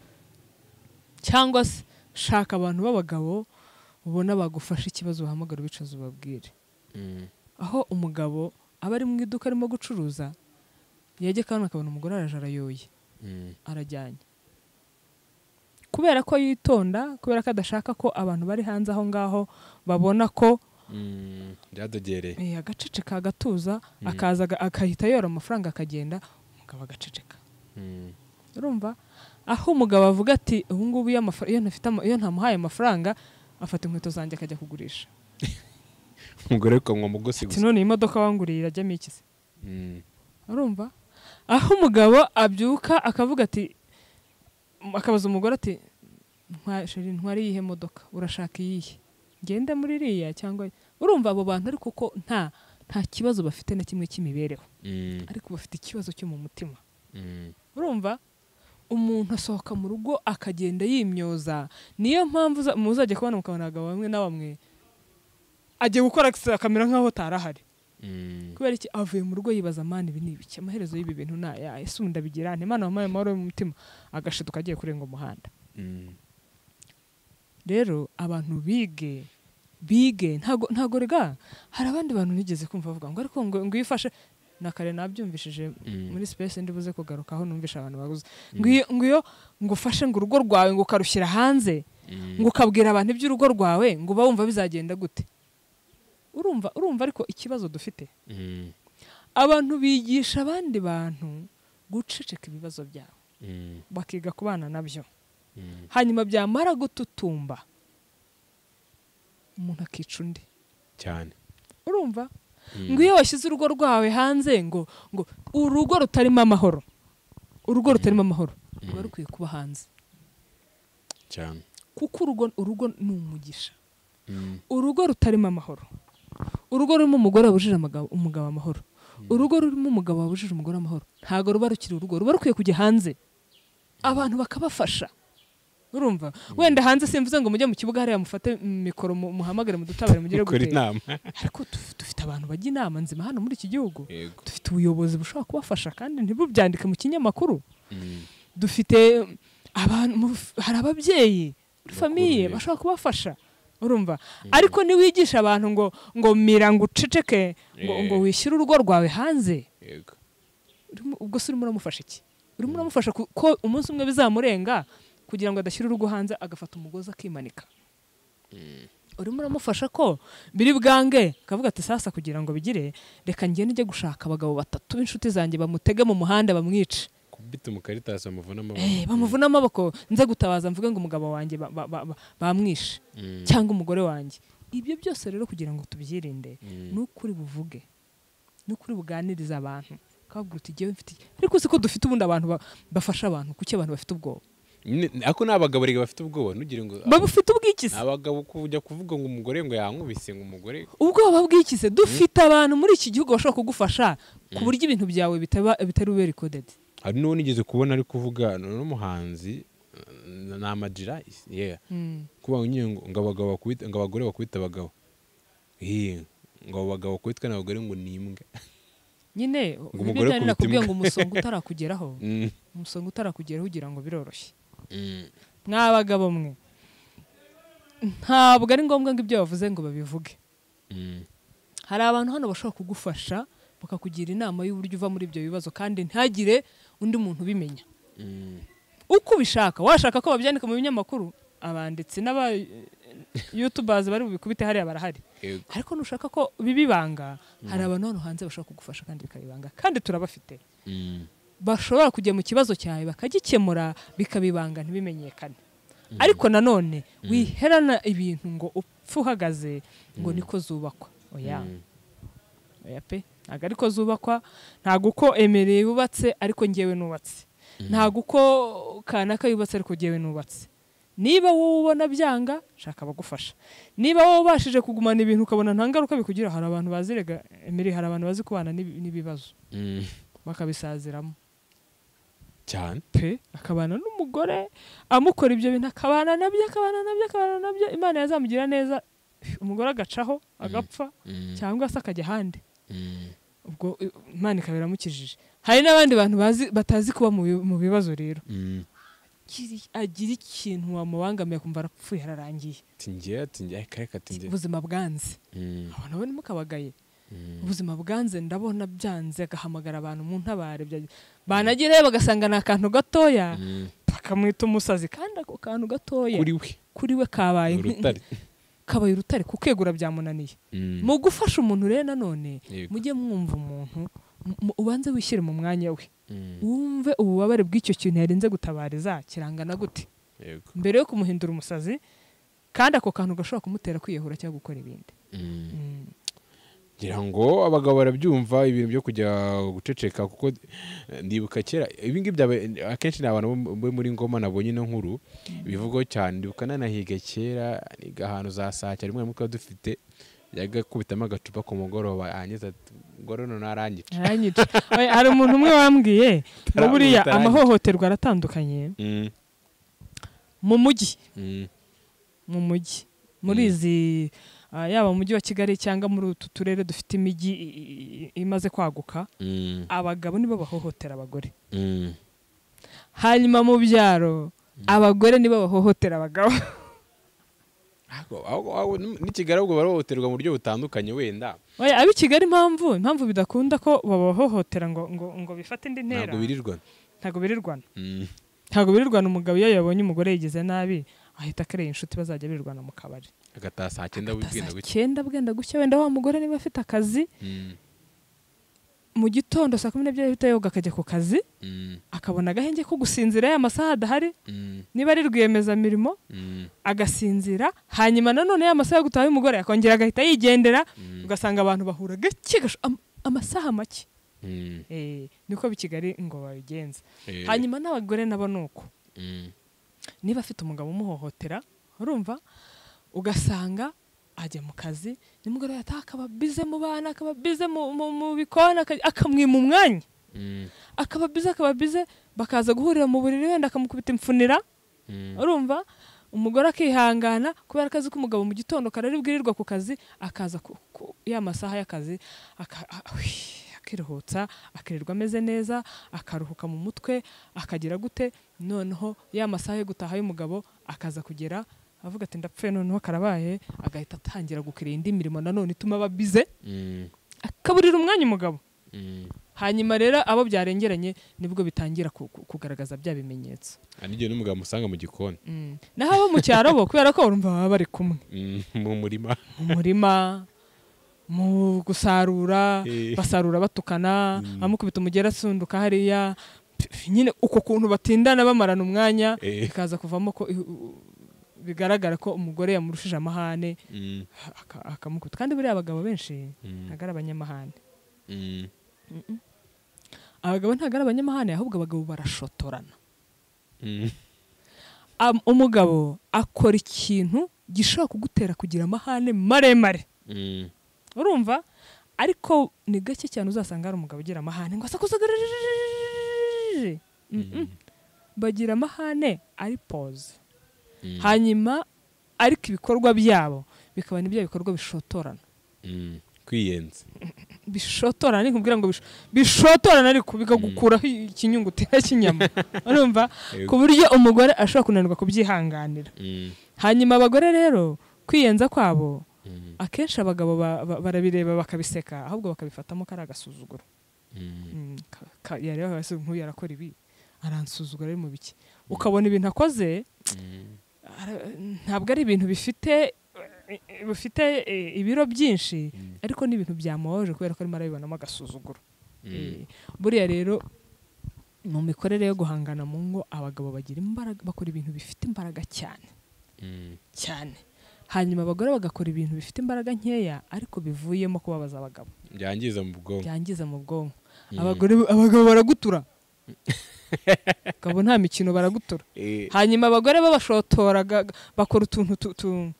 cyangwa se shaka abantu b'abagabo ubona bagufasha ikibazo ubahamagara ubicaza ubabwire mm, aho umugabo aba ari mu iduka arimo gucuruza yajya kandi akabona umugore araje arayoye mm, arajyanye kubera ko yitonda kubera ko adashaka ko abantu bari hanze aho ngaho babona ko byadogereye eh, agaceceka agatuza akaza aga- agahita yora amafaranga akagenda umugabo agaceceka urumva aho umugabo avuga ati ubu ngubu iyo amafara- iyo ntafite ama- iyo ntamuhaye amafaranga afata inkweto zanjye akajya kugurisha umugore ukanywa mugosi ati gusa none iyi modoka wanguriye irajyamo iki se Mm. urumva aho umugabo abyuka akavuga ati akabaza umugore ati "Ntwa- sheri ntwari iyihe modoka urashaka iyihe ngende muri iriya cyangwa urumva abo bantu ariko ko nta nta kibazo bafite na kimwe cy'imibereho Mm. ariko bafite ikibazo cyo mu mutima Mm. urumva umuntu asohoka mu rugo akagenda yimyoza niyo mpamvu uza- muzajya kubona mukabona abagabo bamwe na bamwe agiye gukora akisi- akamera nk'aho atarahari Mm. kubera iki avuye mu rugo yibaza amani ibi ni ibiki amaherezo y'ibi bintu ni aya ese ubu ndabigira nte mana wampaye amahoro yo mu mutima agashiduka agiye kurenga umuhanda Mm. rero abantu bige bige ntago ntago rega hari abandi bantu nigeze kumva bavuga ngo ariko ngo ngo uyifashe na kare nabyumvishije muri space ndibuze kugarukaho numvisha abantu baguze ngo iyo- ngo iyo ngo ufashe ngo urugo rwawe ngo ukarushyira hanze ngo ukabwira abantu iby'urugo rwawe ngo uba wumva bizagenda gute urumva urumva ariko ikibazo dufite Mm. abantu bigisha abandi bantu guceceka ibibazo byabo Mm. bakiga kubana nabyo Mm. hanyuma byamara gututumba umuntu akica undi cyane urumva ngo iyo washyize urugo rwawe hanze ngo ngo urugo rutarimo amahoro urugo rutarimo amahoro ruba rukwiye kuba hanze cyane kuko urugo urugo ni umugisha Mm. urugo rutarimo amahoro urugo rurimo umugore wabujije amaga- umugabo amahoro urugo rurimo umugabo wabujije umugore amahoro ntabwo ruba rukiri urugo ruba rukwiye kujya hanze abantu bakabafasha urumva wenda hanze simvuze ngo mujye mu kibuga hariya mufate mikoro mu- muhamagare mudutabare mugere gukora gutera inama ariko duf- dufite abantu bajya inama nzima hano muri iki gihugu yego dufite ubuyobozi bushobora kubafasha kandi ntibubyandike mu kinyamakuru Mm. dufite abantu mu- hari ababyeyi muri famiye Bakuru, bashobora kubafasha urumva ariko niwigisha abantu ngo ngo mira ngo uceceke ngo, ngo Eh. wishyire urugo rwawe hanze yego urimo- ubwo se urimo uramufasha iki urimo uramufasha ku- ko umunsi umwe bizamurenga kugira ngo adashyire urugo hanze agafata umugozi akimanika urimo uramufasha ko biri bwange akavuga ati sasa kugira ngo bigire reka ngende njye gushaka abagabo batatu b'inshuti zanjye bamutege mu muhanda bamwice kubita umukaritasi bamuvuna Eh, amaboko bamuvuna amaboko nze gutabaza mvuge ngo umugabo wanjye ba- ba- ba- ba- bamwishe Mm. cyangwa umugore wanjye ibyo byose rero kugira ngo tubyirinde ni ukuri buvuge ni ukuri buganiriza abantu ukababwira uti "Jyewe mfite iki." ariko uzi ko dufite ubundi abantu ba- bafasha abantu kuki abantu bafite ubwoba Ne- ako ni abagabo rege bafite ubwoba ntugire ngo baba ufite ubwikise ni abagabo kujya kuvuga ngo umugore ngo yankubise ngo umugore ubwoba bw'ikize dufite abantu muri iki gihugu bashobora kugufasha ku buryo ibintu byawe bitaba bitari ube rikodedi hari n'uwo nigeze kubona ari kuvuga ni n'umuhanzi eh, ni amagira yeah. kuba nyine ngo ngo abagabo bakubita ngo abagore bakubita abagabo Eh, ngo abo bagabo bakubitwa n'abagore ngo ni imbwa nyine umugore bijyanye akubita nakubwiye imbwa. ngo umusonga utarakugeraho Mm. umusonga utarakugeraho ugira ngo biroroshye Mm. mwabagabo mwe ntabwo ari ngombwa ngo ibyo bavuze ngo babivuge Mm. hari abantu hano bashobora kugufasha bakakugira inama y'uburyo uva muri ibyo bibazo kandi ntagire undi muntu ubimenya Mm. uko ubishaka washaka ko babyandika mu binyamakuru abanditsi n'aba yutubazi bari bubikubite hariya barahari Yego. ariko nushaka ko bibibanga hari abantu hano hanze bashobora kugufasha kandi bikabibanga kandi turabafite Mm. bashobora kujya mu kibazo cyawe bakagikemura bikabibanga ntibimenyekane ariko nanone wiherana ibintu ngo upfe uhagaze ngo niko zubakwa oya oya pe ntabwo ariko zubakwa ntabwo uko emereye yubatse ariko ngewe nubatse ntabwo uko kanaka yubatse ariko ngewe nubatse niba wowe ubona byanga shaka abagufasha niba wowe ubashije kugumana ibintu ukabona nta ngaruka bikugira hari abantu bazirega emereye hari abantu bazi kubana n'ibi- n'ibibazo Mm. bakabisaziramo cyane pe akabana n'umugore amukora ibyo bintu akabana nabyo akabana nabyo akabana nabyo imana yazamugira neza umugore agacaho agapfa cyangwa se akajya ahandi Mm. ubwo eh, imana ikaba iramukijije hari n'abandi bantu bazi batazi kuba mu bi- mu bibazo rero Mm. Kiri- agira ikintu wamubangamiye akumva arapfuye hararangiye tingira tingira kare katingira ubuzima bwanze abantu barimo kabagaye ubuzima bwanze ndabona byanze agahamagara abantu mu ntabare bya- banagereyo bagasanga ni akantu gatoya akamwita umusazi kandi ako kantu gatoya kuri we kuri we kabaye nk- urutare kabaye urutare kukegura byamunaniye Mm. mu gufasha umuntu rero nanone Yego. mujye mwumva umuntu mu- mu- ubanze wishyire mu mwanya we Mm. wumve ububabare bw'icyo kintu yarinze gutabariza kirangana gute Yego. mbere yo kumuhindura umusazi kandi ako kantu gashobora kumutera kwiyahura cyangwa gukora ibindi Mm. Mm. ngira ngo abagabo barabyumva ibintu byo kujya guceceka kuko eh, ndibuka kera ibi ngibi byaba- akenshi ni abantu bo- bo muri ngoma nabonye ino nkuru bivugwaho cyane ndibuka nanahiga kera niga ahantu za saa cyane rimwe na rimwe twari dufite yajyaga akubitamo agacupa ku mugoroba yangiza ati ngorono narangica Aranyica. Oya, hari umuntu umwe wambwiye ngo Tara- buriya tarangica. amahohoterwa aratandukanye Mm, mu mujyi mm, mu mujyi muri izi ah, yaba mu mujyi wa kigali cyangwa muri utu turere dufite imijyi i- i- imaze kwaguka mm, abagabo nibo bahohotera abagore mm. hanyuma mu byaro abagore nibo bahohotera abagabo Ahubwo- ahubwo- ahubwo n'i kigali ahubwo barohoterwa mu buryo butandukanye wenda Oya, ab'i kigali impamvu impamvu bidakunda ko babahohotera ngo, ngo, ngo bifate indi ntera ntabwo birirwa ntabwo birirwana Mm, ntabwo birirwana umugabo iyo yabonye umugore yigize nabi ahita akareba inshuti bazajya birirwana mu kabari agataha saa cyenda bwenda gutya cyenda bwenda gucya wenda wa mugore niba afite akazi Mm, mu gitondo saa kumi n'ebyiri ahita yoga akajya ku kazi mm, akabona agahenge ko gusinzira ya masaha adahari mm, niba ari rwiyemezamirimo mm, agasinzira hanyuma nanone ya masaha yo gutaha y'umugore akongera agahita yigendera mm, ugasanga abantu bahura gake gasho- am- amasaha make mm. Eh, niko b'i kigali ngo babigenza Eh, hanyuma n'abagore nabo ni uko mm. niba afite umugabo umuhohotera urumva ugasanga ajya mu kazi nimugoroba yataha akaba bize mu bana akaba bize mu, mu, mu bikoni aka- akamwima umwanya Mm, akaba bize akaba bize bakaza guhurira mu buriri wenda akamukubita imfunira mm, urumva umugore akihangana kubera akazi k'umugabo mu gitondo karari bwirirwa ku kazi akaza ku, ku, ya masaha y'akazi aka- a- ui, akiruhutsa akirirwa ameze neza akaruhuka mu mutwe akagira gute noneho ya masaha yo gutaha y'umugabo akaza kugera avuga ati ndapfuye noneho karabaye agahita atangira gukira indi mirimo nanone ituma aba bize mm, akaburira umwanya umugabo mm. hanyuma rero abo byarengeranye nibwo bitangira ku- ku- kugaragaza bya bimenyetso Ah, n'igihe n'umugabo musanga mu gikoni Mm. naho abo mu cyaro bo kubera ko urumva baba bari kumwe Mm, mu murima mu murima mu gusarura Eh. basarura batukana amukubita umugera asunduka hariya Pf, nyine uko kuntu batindana bamarana umwanya Eh. bikaza kuvamo ko i- u- bigaragara ko umugore yamurushije amahane Mm, aka- akamukubita kandi buriya abagabo benshi Mm. ntabwo ari abanyamahane mm, abagabo ntabwo ari abanyamahane ahubwo abagabo barashotorana mm, Am- umugabo akora ikintu gishobora kugutera kugira amahane maremare mm, urumva ariko ni gake cyane uzasanga hari umugabo ugira amahane ngo asakuzagarije bagira amahane ari pose Mm. hanyuma ariko ibikorwa byabo bikaba nibyo bikorwa bishotorana mm. kwiyenza bishotorana ni kubwira ngo bish- bishotorana ariko bikagukuraho ikinyungutera cy'inyama urumva ku buryo umugore ashobora kunanirwa kubyihanganira Mm, hanyuma abagore rero kwiyenza kwabo mm, akenshi abagabo ba- ba- barabireba bakabiseka ahubwo bakabifatamo kari agasuzuguro mm, Mm, ka- ka- yareba hasi nk'uyu arakora ibi aransuzugura ari mu biki ukabona ibintu akoze mm, ara- ntabwo ari ibintu bifite eh, bifite eh, ibiro byinshi ariko ni ibintu byamubabaje kubera ko arimo arabibonamo agasuzuguro mm, Eh, buriya rero mu mikorere yo guhangana mu ngo abagabo bagira imbaraga bakora ibintu bifite imbaraga cyane mm. cyane hanyuma abagore bagakora ibintu bifite imbaraga nkeya ariko bivuyemo kubabaza abagabo byangiza mu bwonko byangiza mu bwonko abagore abagabo baragutura ukabona nta mikino baragutura Eh, hanyuma abagore babashotoraga bakora utuntu tu- tu-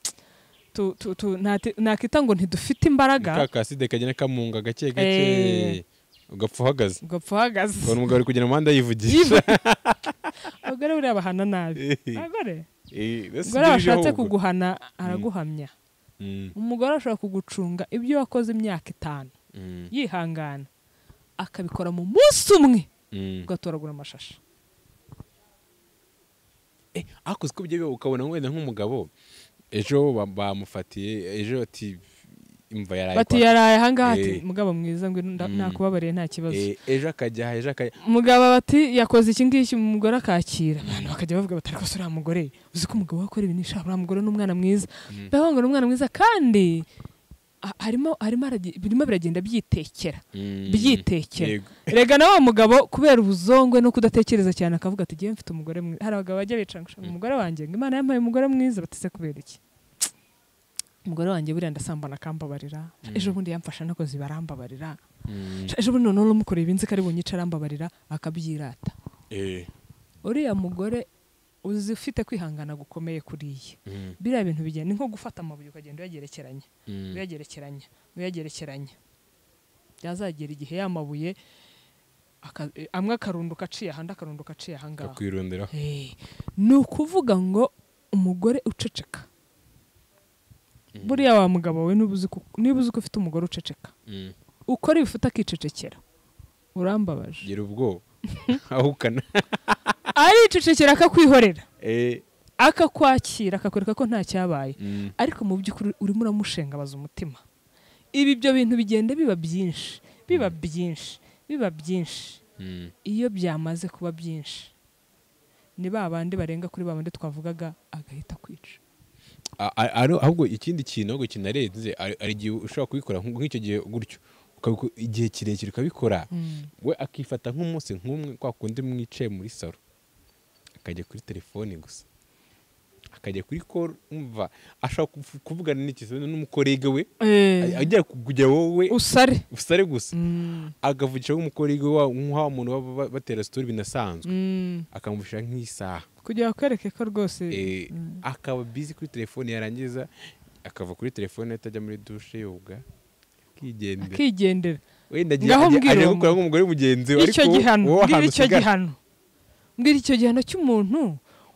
tu- tu- tu- nati- nakita ngo ntidufite imbaraga ka kaside kagenda kamunga gake Eh. gake ugapfa uhagaze ugapfa uhagaze ukabona umugabo ari kugenda mu muhanda yivugisha abagore buriya bahana nabi Eh, abagore eh, that's umugore washatse ibiriho ubwo. kuguhana araguhamya Mm, umugore ashobora kugucunga ibyo wakoze imyaka itanu mm, yihangana akabikora mu munsi umwe mm. ugatoragura amashashi Eh, ariko uzi ko ibyo biba ukabona wenda nk'umugabo ejo ba- bamufatiye ejo ati imva yaraye bati kwa- yaraye ahangaha ati Eh. mugabo mwiza ngo nda- Mm. nakubabariye nta kibazo Eh, ejo akajya aha ejo akajya umugabo bati yakoze iki ngiki umugore akakira abantu bakajya bavuga bati ariko se uriya mugore uzi ko umugabo we akora ibintu ishaka uriya mugore ni umwana mwiza ndavuga ngo ni umwana mwiza kandi a- harimo harimo aragi- birimo biragenda byitekera Mm, byitekera yego. rega na wa mugabo kubera ubuzongwe no kudatekereza cyane akavuga ati ngewe mfite umugore mwiza hari abagabo bajya bicara ngo "Shaka umugore wanjye ngo imana yampaye umugore mwiza batese kubera iki umugore wanjye buriya ndasambana akambabarira ejo bundi yamfasha nakoze barambabarira Mm, ejo bundi noneho n'umukoreye ibinzi ko ari bunyice arambabarira akabyirata eh, uriya mugore uzi ufite kwihangana gukomeye kuriya mm, biriya bintu bigenda ni nko gufata amabuye ukagenda uyagerekeranya mm, uyagerekeranya uyagerekeranya byazagera igihe ya mabuye aka- eh, amwe akarunduka aciye ahandi akarunduka aciye ahangaha kakwirundiraho Eh, ni ukuvuga ngo umugore uceceka buriya wa mugabo we niba uzi ko- niba uzi ko ufite umugore uceceka Mm, ukora ibifite akicecekera urambabaje gira ubwoba ahukana aricecekera akakwihorera Eh, akakwakira akakwereka ko nta cyabaye mm, ariko mu by'ukuri urimo uramushengabaza umutima ibi ibyo bintu bigenda biba byinshi biba byinshi biba byinshi mm, iyo byamaze kuba byinshi ni ba bandi barenga kuri ba bandi twavugaga agahita kwica a- a- ari- ahubwo ikindi kintu ahubwo kinarenze ari ari igihe ushobora kubikora nk- nk'icyo gihe gutyo ukabiko- igihe kirekire ukabikora we akifata nk'umunsi nk'umwe kwa kundi mwicaye muri salo akajya kuri telefoni gusa akajya kuri koro umva ashobora kuvu- kuvugana n'ikizana n'umukorege we Eh, ajya kujya wowe usare usare gusa Mm, akavugisha nk'umukorege wa nk'aho umuntu baba ba- batera sitori binasanzwe mm. akamuvugisha nk'isaha kugira ngo akwereke ko rwose Eh, akaba bizi kuri telefoni yarangiza akava kuri telefoni atajya muri dushe yoga akigendera akigendera wenda agiye Ngaho agiye- mbwira agiye uwo gukora nk'umugore mugenzi we icyo wowe- gihano wowe mbwira ahantu icyo usigara. gihano mbwira icyo gihano cy'umuntu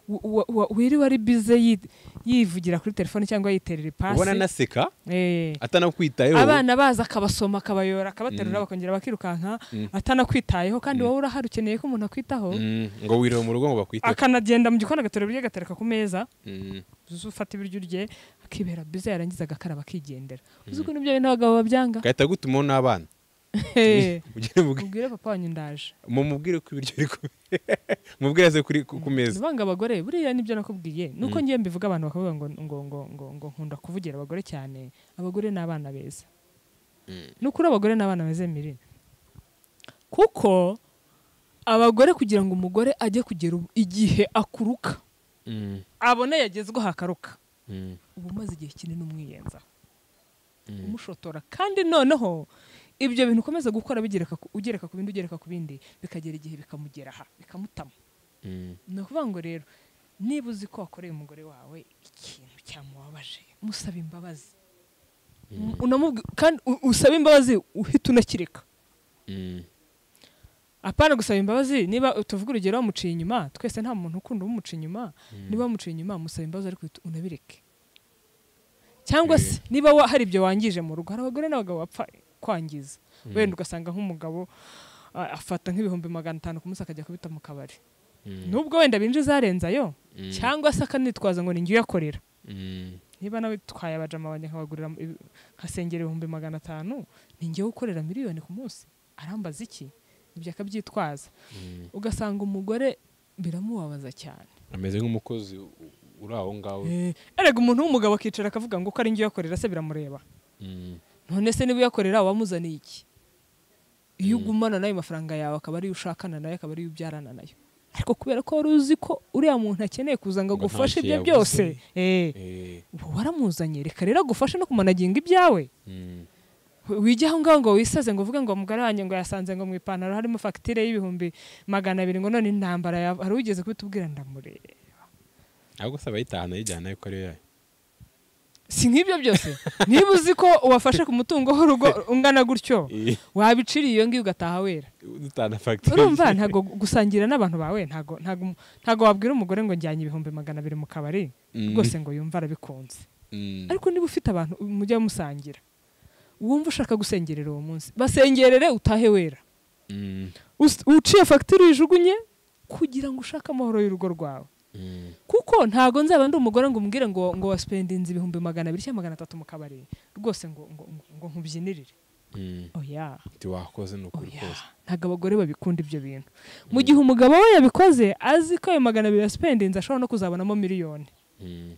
wa- wa- wa- wiriwe ari bize yi- yivugira kuri telefone cyangwa yiterera ubona ipasi anaseka Eh. atanakwitayeho abana baza akabasoma akabayora akabaterura Mm. bakongera bakirukanka Mm. atanakwitayeho kandi Mm. wowe urahari ukeneye ko umuntu akwitaho Mm, ngo wirire mu rugo ngo bakwite akanagenda mu gikoni agaterura ibiryo agatereka ku meza Mm, uzi ufata ibiryo urye akibera bize yarangiza agakaraba akigendera uzi ko nibyo bintu abagabo babyanga gahita gutumaho n'abana Hehe. Mugire mubwi- ubwire papa wanyu ndaje mumubwire ko ibiryo biri ku- mubwire aze kuri ku ku meza banga abagore buriya nibyo nakubwiye nuko Mm. ngiye mbivuga abantu bakavuga ngo ngo ngo ngo ngo nkunda kuvugira abagore cyane abagore ni abana beza nukuri abagore ni abana beza mirire kuko abagore kugira ngo umugore ajye kugera ubu- igihe akuruka Mm, abone yagezweho hakaruka mm, uba umaze igihe kinini umwiyenza Mm. umushotora kandi noneho ibyo bintu ukomeza gukora bigereka ku- ugereka ku bindi ugereka ku bindi bikagera igihe bikamugeraha bikamutama mm, ni ukuvuga ngo rero niba uzi ko wakoreye umugore wawe ikintu cyamubabaje musaba imbabazi Unamubwi- kandi u- usaba imbabazi uhita unakireka mm, apana gusaba imbabazi niba tuvuga urugero wamuciye inyuma twese nta muntu ukunda umuciye inyuma niba wamuciye inyuma musaba imbabazi ariko uhita unabireke cyangwa se niba wa- hari ibyo wangije mu rugo hari abagore n'abagabo bapfa kwangiza wenda ugasanga nk'umugabo a- afata nk'ibihumbi magana atanu ku munsi akajya kubita mu kabari Mm. nubwo wenda binjiza arenzayo cyangwa se akanitwaza ngo ni njye uyakorera mm, niba nawe twaye abajama banjye nkabagurira ibi- nkasengera ibihumbi magana atanu ni njyewe ukorera miliyoni ku munsi arambaza iki ibyo akabyitwaza mm. ugasanga umugore biramubabaza cyane ameze nk'umukozi u- u- uri aho ngaho erega umuntu w'umugabo akicara akavuga ngo uko ari njye uyakorera se biramureba Mm, none se niba uyakorera wamuzaniye iki iyo ugumana nayo mafaranga yawe akaba ariyo ushakana nayo akaba ariyo ubyarana nayo ariko kubera ko wari uzi ko uriya muntu akeneye kuza ngo Ngo nta cyo agufashe ibye yabuze. byose eh, eh, uba waramuzanye reka rero agufashe no kumanaginga ibyawe mm, wijya aho ngaho ngo wisaze ngo uvuge ngo umugore wanjye ngo yasanze ngo mu ipantaro harimo fagitire y'ibihumbi magana abiri ngo none intambara ya- hari ugeze kubitubwira ndamureba ahubwo se abayitahana ayijyana yuko ariyo yayo si nk'ibyo byose niba uzi ko wafashe ku mutungo w'urugo ungana gutyo Eh, wabiciriye iyo ngiyo ugataha wera dutahana fagitire urumva ntabwo gusangira n'abantu bawe ntabwo ntabwo ntabwo wabwira umugore ngo njyanye ibihumbi magana abiri mu kabari Mm. rwose ngo yumve arabikunze Mm, ariko niba ufite abantu mujya musangira wumva ushaka gusengerera uwo munsi basengerere utahe wera mm, Us- uciye fagitire uyijugunye kugira ngo ushake amahoro y'urugo rwawe kuko ntago nzaba ndi umugore ngo umubwire ngo ngo wasipendinze ibihumbi magana abiri cyangwa magana atatu mu kabari rwose ngo ngo ngo nkubyinirire oya wakoze ni ukuri kose ntabwo abagore babikunda ibyo bintu mu gihe umugabo we yabikoze azi ko ayo magana abiri yasipendinze ashobora no kuzabonamo miliyoni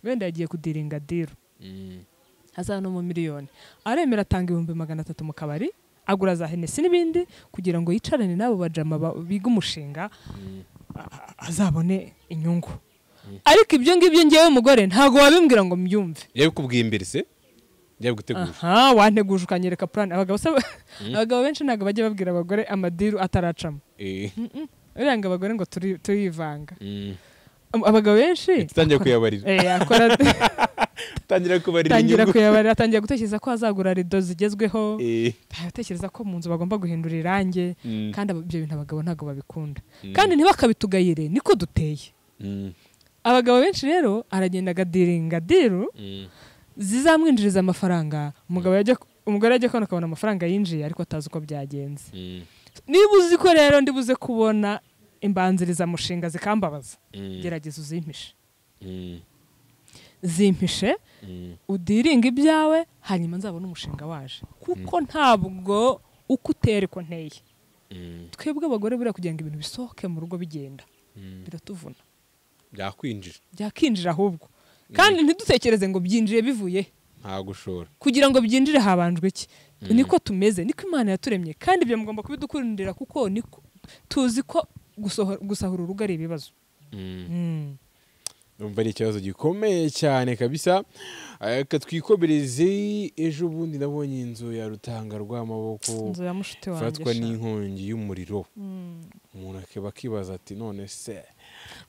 wenda yagiye kudiringa diro azabonamo miliyoni aremera atanga ibihumbi magana atatu mu kabari agura za henesi n'ibindi kugira ngo yicarane n'abo bajama ba- biga umushinga a- a- azabone inyungu ariko ibyo ngibyo ngewe mugore ntabwo wabimbwira ngo mbyumve yabikubwiye imbere se yabiguteguje aha wanteguje ukanyereka purani abagabo se abagabo benshi ntabwo bajya babwira abagore amadiru ataracamo Eh, uriya ngo abagore ngo turi- turivanga mm. Ab- abagabo benshi utangiye kuyabarira Eh, akora tangira kubarira atangira inyungu kuyabarira atangira gutekereza ko azagura rido zigezweho Eh, atekereza ko mu nzu bagomba guhindura irangi Mm. kandi abo- ibyo bintu abagabo ntabwo babikunda kandi ntibakabitugayire niko duteye mm, abagabo benshi rero aragenda agadiringa diru mm, zizamwinjiriza amafaranga umugabo yajya umugore yajya kubona akabona amafaranga yinjiye ariko atazi uko byagenze mm, niba uzi ko rero ndibuze kubona imbanzirizamushinga zikambabaza Mm. gerageza uzimpishe mm, zimpishe mm. udiringa ibyawe hanyuma nzabona umushinga waje kuko ntabwo uko utera uko nteye Mm. twebwe abagore buriya kugira ngo ibintu bisohoke mu rugo bigenda biratuvuna byakwinjira byakinjira ahubwo kandi ntidutekereze ngo byinjire bivuye he. nta gushora kugira ngo byinjire habanjwe iki niko tumeze niko imana yaturemye kandi ibyo mugomba kubidukundira kuko niko tuzi ko gusoho- gusahura urugo ari ibibazo Mm. numva ari ikibazo gikomeye cyane kabisa Eh, reka twikomereze ejo bundi nabonye inzu ya rutanga rw'amaboko inzu ya mushiti wanjye ifatwa sha. n'inkongi y'umuriro umuntu akaba akibaza ati none se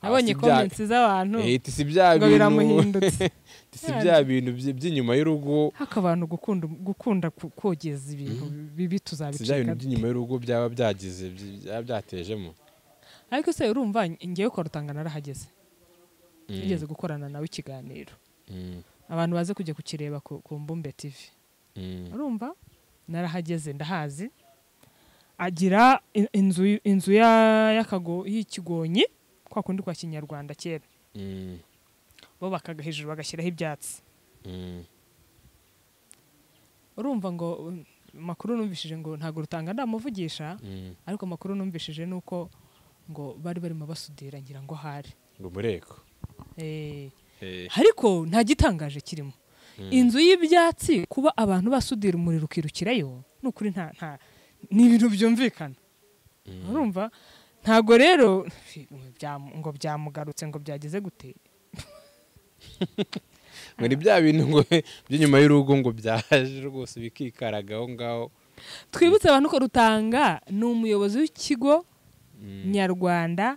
nabonye ah, si bya- komensi z'abantu Eh, iti si bya ngo bintu biramuhindutse iti si bya bintu by- by'inyuma y'urugo haka abantu gukunda gukunda ku- kogeza ibintu bibi si bya tuzabicika bintu by'inyuma y'urugo byaba byagize by- byaba byatejemo ariko se urumva ngewe kwa rutanga narahageze Mm, tugeze gukorana nawe ikiganiro mm, abantu baze kujya kukireba ku ku mbumbe tivi mm, urumva narahageze ndahazi agira in- inzu inzu ya- y'akago- y'ikigonyi kwa kundi kwa kinyarwanda kera mm, bo bakaga hejuru bagashyiraho ibyatsi mm, urumva ngo um, makuru numvishije ngo ntabwo rutanga ndamuvugisha mm. ariko amakuru numvishije ni uko ngo bari barimo basudira ngira ngo ahari ngo mureko Eh, Eh, ariko nta gitangaje kirimo inzu y'ibyatsi kuba abantu basudira umuriro ukirukirayo ni ukuri nta nta ni ibintu byumvikana urumva ntago rero bya- ngo byamugarutse ngo byageze gute ngo ni bya bintu ngo by'inyuma y'urugo ngo byaje rwose bikikaraga aho ngaho twibutse abantu ko rutanga ni umuyobozi w'ikigo nyarwanda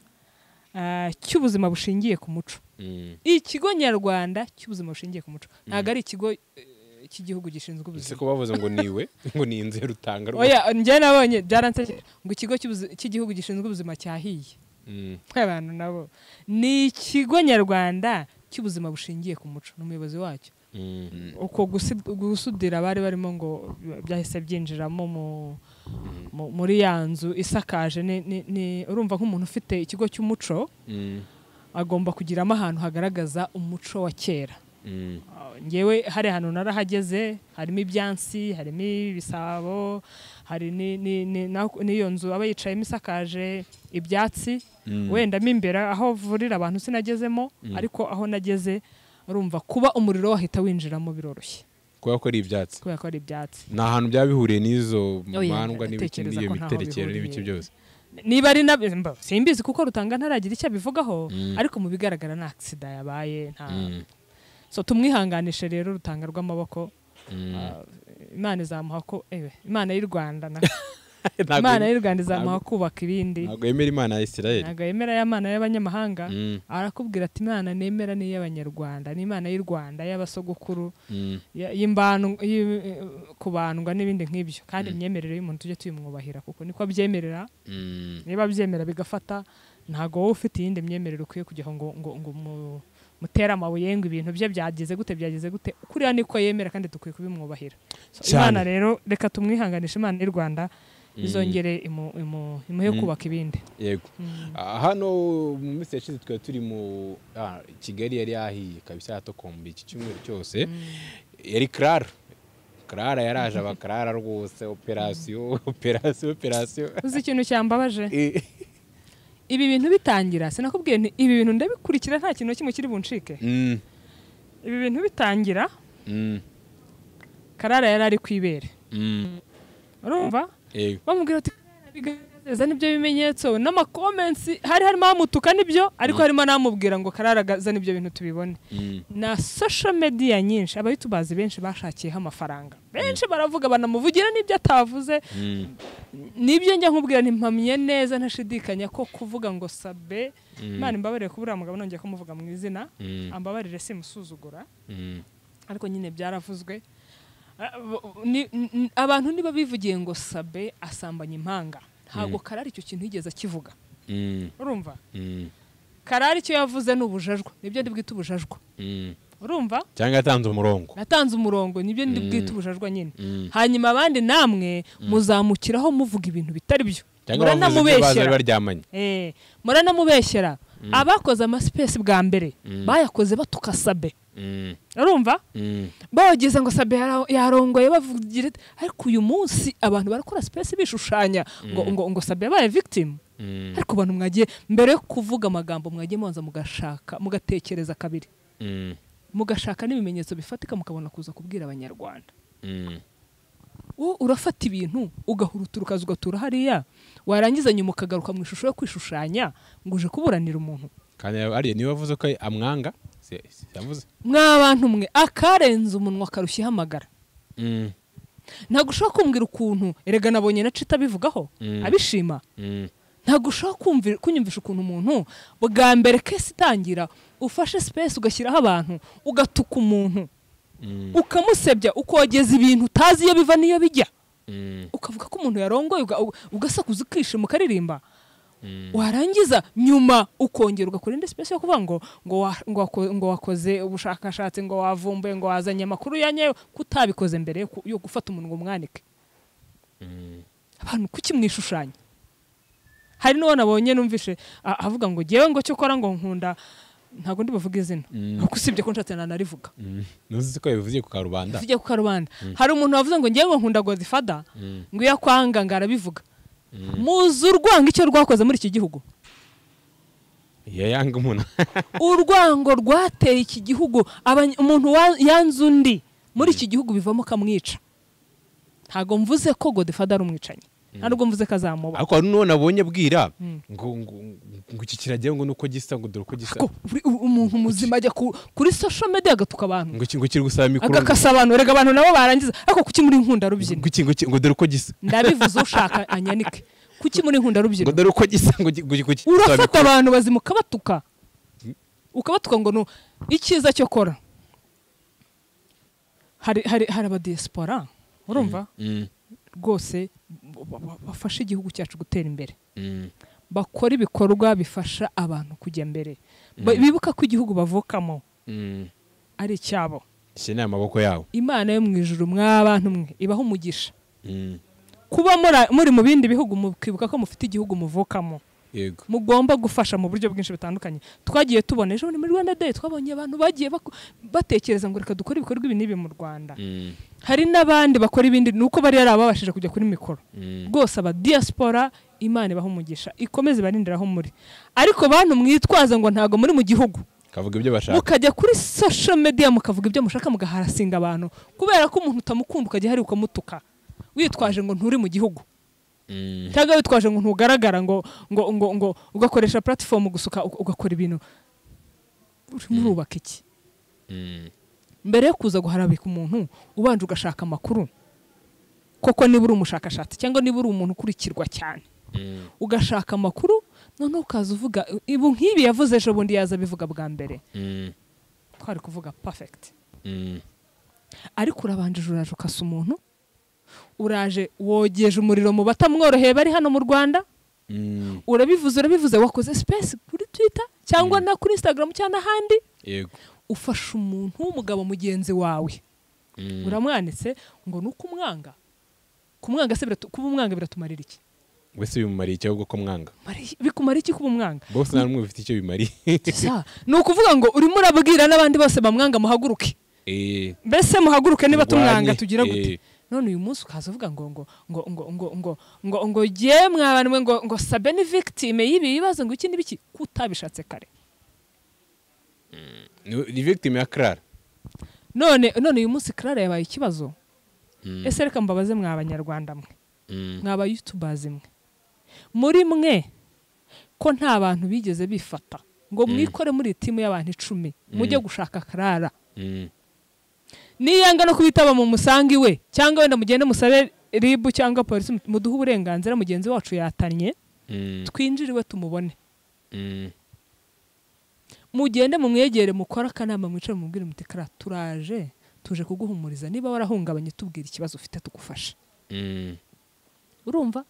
ah, cy'ubuzima bushingiye ku muco Mm. ikigo nyarwanda cy'ubuzima bushingiye ku muco ntabwo ari ikigo eh, cy'igihugu gishinzwe Ese ubuzima ko bavuze ngo niwe ngo ni inzu y'urutanga rwose oya njye nabonye byaransekeje ngo ikigo cy'ubuzi- cy'igihugu gishinzwe ubuzima cyahiye Mm, abantu nabo ni ikigo nyarwanda cy'ubuzima bushingiye ku muco ni umuyobozi wacyo mm, uko gusi- gusudira bari barimo ngo byahise byinjiramo mu- mu- muri ya nzu isakaje ni- ni- ni- urumva nk'umuntu ufite ikigo cy'umuco mm, agomba kugiramo ahantu hagaragaza umuco wa kera mm, ngewe hari ahantu narahageze harimo ibyansi harimo ibisabo hari ni- ni- ni- na- n'iyo nzu aba yicayemo isakaje ibyatsi wenda mo imbere aho vurira abantu sinagezemo ariko aho nageze urumva kuba umuriro wahita winjiramo biroroshye kubera ko ari ibyatsi kubera ko ari ibyatsi ni ahantu byaba bihuriye n'izo Oya, mandwa n'ibiki ndatekereza n'iyo ko ntaho miterekero n'ibiki bihuriye. byose niba ari na mba, simbizi kuko rutanga ntaragira icyo abivugaho Mm. ariko mu bigaragara nta agisida yabaye nta Mm, so tumwihanganishe rero rutanga rw'amaboko mm. imana izamuha ko ewe imana y'u Rwanda na Ntabwo- imana y'u rwanda izamuha kubaka ibindi ntabwo yemera imana ya isirayeli ntabwo yemera y'imana y'abanyamahanga Mm, arakubwira ati imana nemera ni iy'abanyarwanda ni imana y'u rwanda y'abasogokuru mm, ya- y'imbanu y'i- kubandwa n'ibindi nk'ibyo kandi imyemerere y'umuntu tujye tuyimwubahira kuko niko abyemerera mm, niba abyemera bigafata ntabwo wowe ufite iyindi myemerere ukwiye kujyaho ngo ngo ngo mu- mutere amabuye ngo ibintu bye byagize gute byagize gute kuriya niko yemera kandi dukwiye kubimwubahira So, Cyane. imana rero reka tumwihanganishe imana y'u rwanda bizongere imuhe kubaka ibindi yego hano mu minsi yashize twari turi mu ah, kigali yari yahiye kabisa yatokombye iki cyumweru cyose yari karara karara yaraje abakarara rwose operasiyo operasiyo operasiyo uzi ikintu cyambabaje ibi bintu bitangira sinakubwiye nti ibi bintu ndabikurikira nta kintu na kimwe kiri buncike Mm, ibi bintu bitangira mm, karara yari ari ku ibere mm, urumva yego bamubwira ati bigaragaza n'ibyo bimenyetso n'amakomensi hari harimo amutuka nibyo ariko harimo n'amubwira ngo kararagaza n'ibyo bintu tubibone Mm, na social media nyinshi abayitubazi benshi bashakiyeho amafaranga benshi baravuga banamuvugira n'ibyo atavuze mm, nibyo njya nkubwira ntimpamye neza ntashidikanya ko kuvuga ngo sabe imana imbabarire kuba uriya mugabo nongeye kumuvuga mu izina Mm. ambabarire simusuzugura mm, ariko nyine byaravuzwe Ah, bo- ni- n- abantu niba bivugiye ngo sabe asambanya impanga ntabwo karari icyo kintu yigeze akivuga mm, urumva mm, karari icyo yavuze ni ubujajwa nibyo ndi bwite ubujajwa mm. urumva cyangwa yatanze umurongo natanze umurongo nibyo ndi bwite ubujajwa nyine Mm. hanyuma abandi namwe muzamukiraho muvuga ibintu bitari byo cyangwa bavuze ibyo muranamubeshyera bari baryamanye Eh, muranamubeshyera abakoze amasipesi bwa mbere bayakoze batuka sabe Mm, urumva mm, bawugeza ngo sabe yara- yarongoye bavugira ati, ariko uyu munsi abantu barakora sipesi bishushanya ngo ngo ngo sabe yabaye victim mm, ariko abantu mwagiye mbere yo kuvuga amagambo mwagiye mubanza mugashaka mugatekereza kabiri mm, mugashaka n'ibimenyetso bifatika mukabona kuza kubwira abanyarwanda mm, wowe urafata ibintu ugahurutura ukaza ugatura hariya warangiza nyuma ukagaruka mu ishusho yo kwishushanya ngo uje kuburanira umuntu kandi ariya niwe wavuze ko amwanga si si yavuze mwabantu mwe akarenze umunwa akarushya ihamagara Mm, ntabwo ushobora kumbwira ukuntu erega nabonye na cita abivugaho Mm. abishima mm, ntabwo ushobora kumvi- kunyumvisha ukuntu umuntu bwa mbere kesi itangira ufashe sipesi ugashyiraho abantu ugatuka umuntu mm, ukamusebya ukogeza ibintu utazi iyo biva n'iyo bijya mm, ukavuga ko umuntu yarongoye uga- uga- ugasakuza ukishima ukaririmba Mm. warangiza nyuma ukongera ugakora indi sipesi yo kuvuga ngo ngo wa- ngo wako- ngo wakoze ubushakashatsi ngo wavumbuye ngo wazanye amakuru ya nyayo ko utabikoze mbere yo ku- yo gufata umuntu ngo umwanike mm, abantu kuki mwishushanya hari n'uwo nabonye numvishe a- avuga ngo ngewe ngo cyo ukora ngo nkunda ntabwo ndi buvuge izina kuko usibye ko nshatse nanarivuga mm. ntuzi ko yabivugiye ku karubanda tujya ku karubanda hari umuntu wavuze ngo ngewe ngo nkunda godifada ngo iyo akwanga ngo arabivuga muzi urwango icyo rwakoze muri iki gihugu iyo yanga umuntu urwango rwateye iki gihugu abany- umuntu wa- yanze undi muri iki gihugu bivamo kamwica ntabwo mvuze ko godifada ari umwicanyi ntabwo mvuze ko azamuba ariko hari n'uwo nabonye abwira ngo ngo ngo iki kiragira ngo nuko gisa ngo dore uko gisa ko buri- u- umuntu muzima ajya ku- kuri social media agatuka abantu ngo iki ngo kiri gusaba mikoro ngo agakasa abantu rega abantu nabo barangiza ariko kuki muri nkunda rubyina iki ngo iki ngo dore uko gisa ndabivuze ushaka anyanike kuki muri nkunda ngo rubyina dore uko gisa ngo iki ngo iki ngo kiri gusaba urafata mikoro abantu bazima ukabatuka ukabatuka ngo nu icyiza cyo kora hari hari hari abadiyesipora urumva Mm, rwose ba- ba- ba- bafasha igihugu cyacu gutera imbere mm, bakora ibikorwa bifasha abantu kujya mbere Ba- bibuka ko igihugu bavukamo mm. ari icyabo Ese ni amaboko yawo imana yo mu ijuru mwa bantu mwe ibaho umugisha Mm, kuba muri- muri mu bindi bihugu mukibuka ko mufite igihugu muvukamo yego mugomba gufasha mu buryo bwinshi butandukanye twagiye tubona ejo bundi muri rwanda day twabonye abantu bagiye baku- batekereza ngo reka dukore ibikorwa ibi n'ibi mu rwanda Mm, hari n'abandi bakora ibindi ni uko bari yarababashije kujya kuri mikoro mm, rwose aba diaspora imana ibaha umugisha ikomeze ibarindire aho muri ariko bantu mwitwaza ngo ntabwo muri mu gihugu kavuga ibyo bashaka mukajya kuri social media mukavuga ibyo mushaka mugaharasinga abantu kubera ko umuntu utamukunda ukajya hari ukamutuka witwaje ngo nturi mu gihugu Mm, cyangwa witwaje ngo ntugaragara ngo ngo ngo ngo ugakoresha platform gusuka uga- ugakora ibintu urimo urubaka iki mm, mbere yo kuza guharabika umuntu ubanje ugashaka amakuru koko niba uri umushakashatsi cyangwa niba uri umuntu ukurikirwa cyane mm, ugashaka amakuru noneho ukaza uvuga ibu nk'ibi yavuze ejo bundi yaza abivuga bwa mbere mm, twari kuvuga perfect mm, ariko urabanjije uraje ukasa umuntu uraje wogeje umuriro mu batamworoheye bari hano mu rwanda mm, urabivuze urabivuze wakoze sipesi kuri twita cyangwa na kuri instagram cyangwa n'ahandi yego ufasha umuntu w'umugabo mugenzi wawe Mm, uramwanitse ngo ni uko umwanga kumwanga se biratu- kuba umwanga biratumarira iki mbese bimumariye icyo ahubwo ko mwanga Mari- bikumara iki kuba umwanga bose nta n'umwe bifite icyo bimariye Sa, ni ukuvuga ngo urimo urabwira n'abandi bose bamwanga muhaguruke Eh, mbese muhaguruke niba Murwanye, tumwanga tugira gute eh. none uyu munsi ukaza uvuga ngo ngo ngo ngo ngo ngo ngo ngo jye mwabantu mwe ngo ngo sabe ni victime y'ibi bibazo ngo iki n'ibiki ko utabishatse kare ni- ni victim ya clara none none uyu munsi Clara yabaye ikibazo Mm, ese reka mbabaze mwa abanyarwanda mwe mm, mwa bayutubers mwe muri mwe ko nta bantu bigeze bifata ngo mwikore muri timu y'abantu icumi mujye gushaka Clara mm, niyanga no kubitaba mu musangi we cyangwa wenda mugende musabe ribu cyangwa polisi muduhe uburenganzira mugenzi wacu yatanye mm, twinjiriwe tumubone mm, mugende mumwegere mukore akanama mwicara mubwire muti kara turaje tuje kuguhumuriza niba warahungabanye tubwira ikibazo ufite tugufashe mm. urumva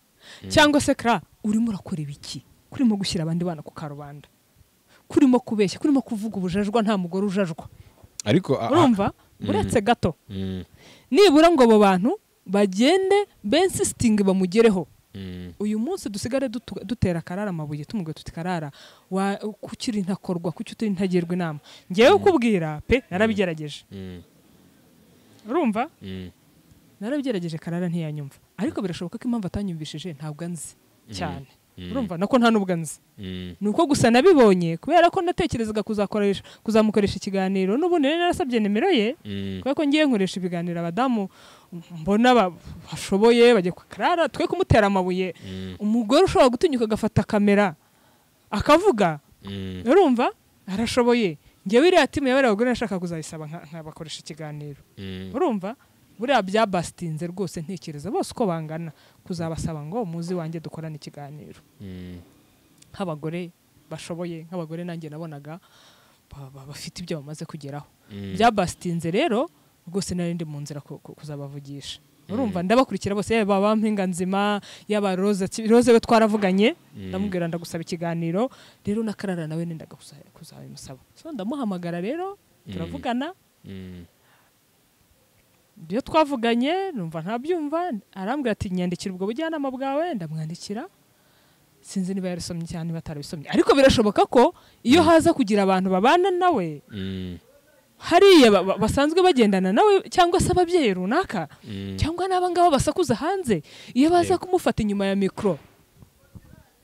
cyangwa se kara urimo urakora ibiki kurimo gushyira abandi bana ku karubanda kurimo kubeshya kurimo kuvuga ubujajwa nta mugore ujajwa ariko a- a- urumva uretse gato Mm, nibura ngo abo bantu bagende bensitingi bamugereho mm, uyu munsi dusigare dutu- dutera karara amabuye tumubwira tuti karara wa- kuki uri ntakorwa kuki utari ntagirwa inama ngewe kubwira pe narabigerageje mm, urumva mm, narabigerageje karara ntiyanyumva ariko birashoboka ko impamvu atanyumvishije ntabwo anzi cyane Mm. urumva nako nta nubwo anzi mm, ni uko gusa nabibonye kubera ko natekerezaga kuzakoresha kuzamukoresha ikiganiro n'ubundi rero narasabye nimero ye mm, kubera ko ngiye nkoresha ibiganiro abadamu mbona ba- bashoboye bajya kwa karara twe kumutera amabuye mm, umugore ushobora gutinyuka agafata kamera akavuga mm, urumva arashoboye ngewe iriya timu y'abariya bagore nashaka kuzayisaba nka- nkabakoresha ikiganiro mm. urumva buriya byabasitinze rwose ntekereza bose uko bangana kuzabasaba ngo muzi wanjye dukorane ikiganiro Mm, nk'abagore bashoboye nk'abagore nanjye nabonaga ba- ba- bafite ibyo bamaze kugeraho mm, byabasitinze rero rwose nari ndi mu nzira ku- ku- kuzabavugisha urumva ndabakurikira bose yaba ba mpinga nzima yaba roza roze we twaravuganye ndamubwira ndagusaba ikiganiro rero na karara nawe nendaga kuza- kuzabimusaba so ndamuhamagara rero turavugana mm, iyo twavuganye numva ntabyumva arambwira ati nyandikira ubwo bujyanama bwawe ndamwandikira sinzi niba yarasomye cyane niba atarabisomye ariko birashoboka ko iyo haza kugira abantu babana nawe mm, hariya ba- ba- basanzwe bagendana nawe cyangwa se ababyeyi runaka mm. cyangwa n'abangaba basakuza hanze iyo baza kumufata inyuma ya mikoro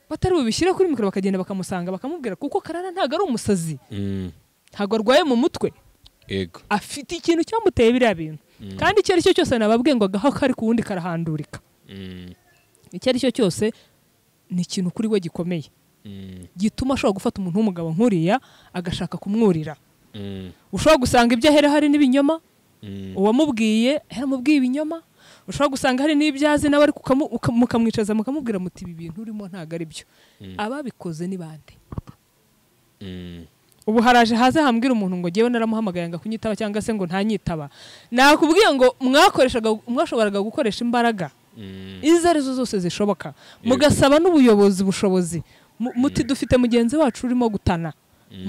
batari bubishyire kuri mikoro bakagenda bakamusanga bakamubwira kuko karara ntabwo ari umusazi Mm, ntabwo arwaye mu mutwe yego afite ikintu cyamuteye biriya bintu kandi icyo ari cyo cyose nababwiye ngo agaho kari ku wundi karahandurika Mm, icyo ari cyo cyose ni ikintu kuri we gikomeye mm, gituma ashobora gufata umuntu w'umugabo nk'uriya agashaka kumwurira mm, ushobora gusanga ibyo ahera hari n'ibinyoma mm, uwamubwiye yaramubwiye ibinyoma ushobora gusanga hari n'ibyazi nawe ariko ukamu- uka- mukamwicaza mukamubwira muti ibi bintu urimo ntabwo ari byo ababikoze ni bande mm, ubu haraje haze hambwira umuntu ngo ngewe naramuhamagaye ngo akunyitaba cyangwa se ngo ntanyitaba nakubwiye ngo mwakoreshaga mwashoboraga gukoresha imbaraga mm, izo ari zo zose zishoboka mugasaba n'ubuyobozi bushobozi Mu- muti dufite mugenzi wacu urimo gutana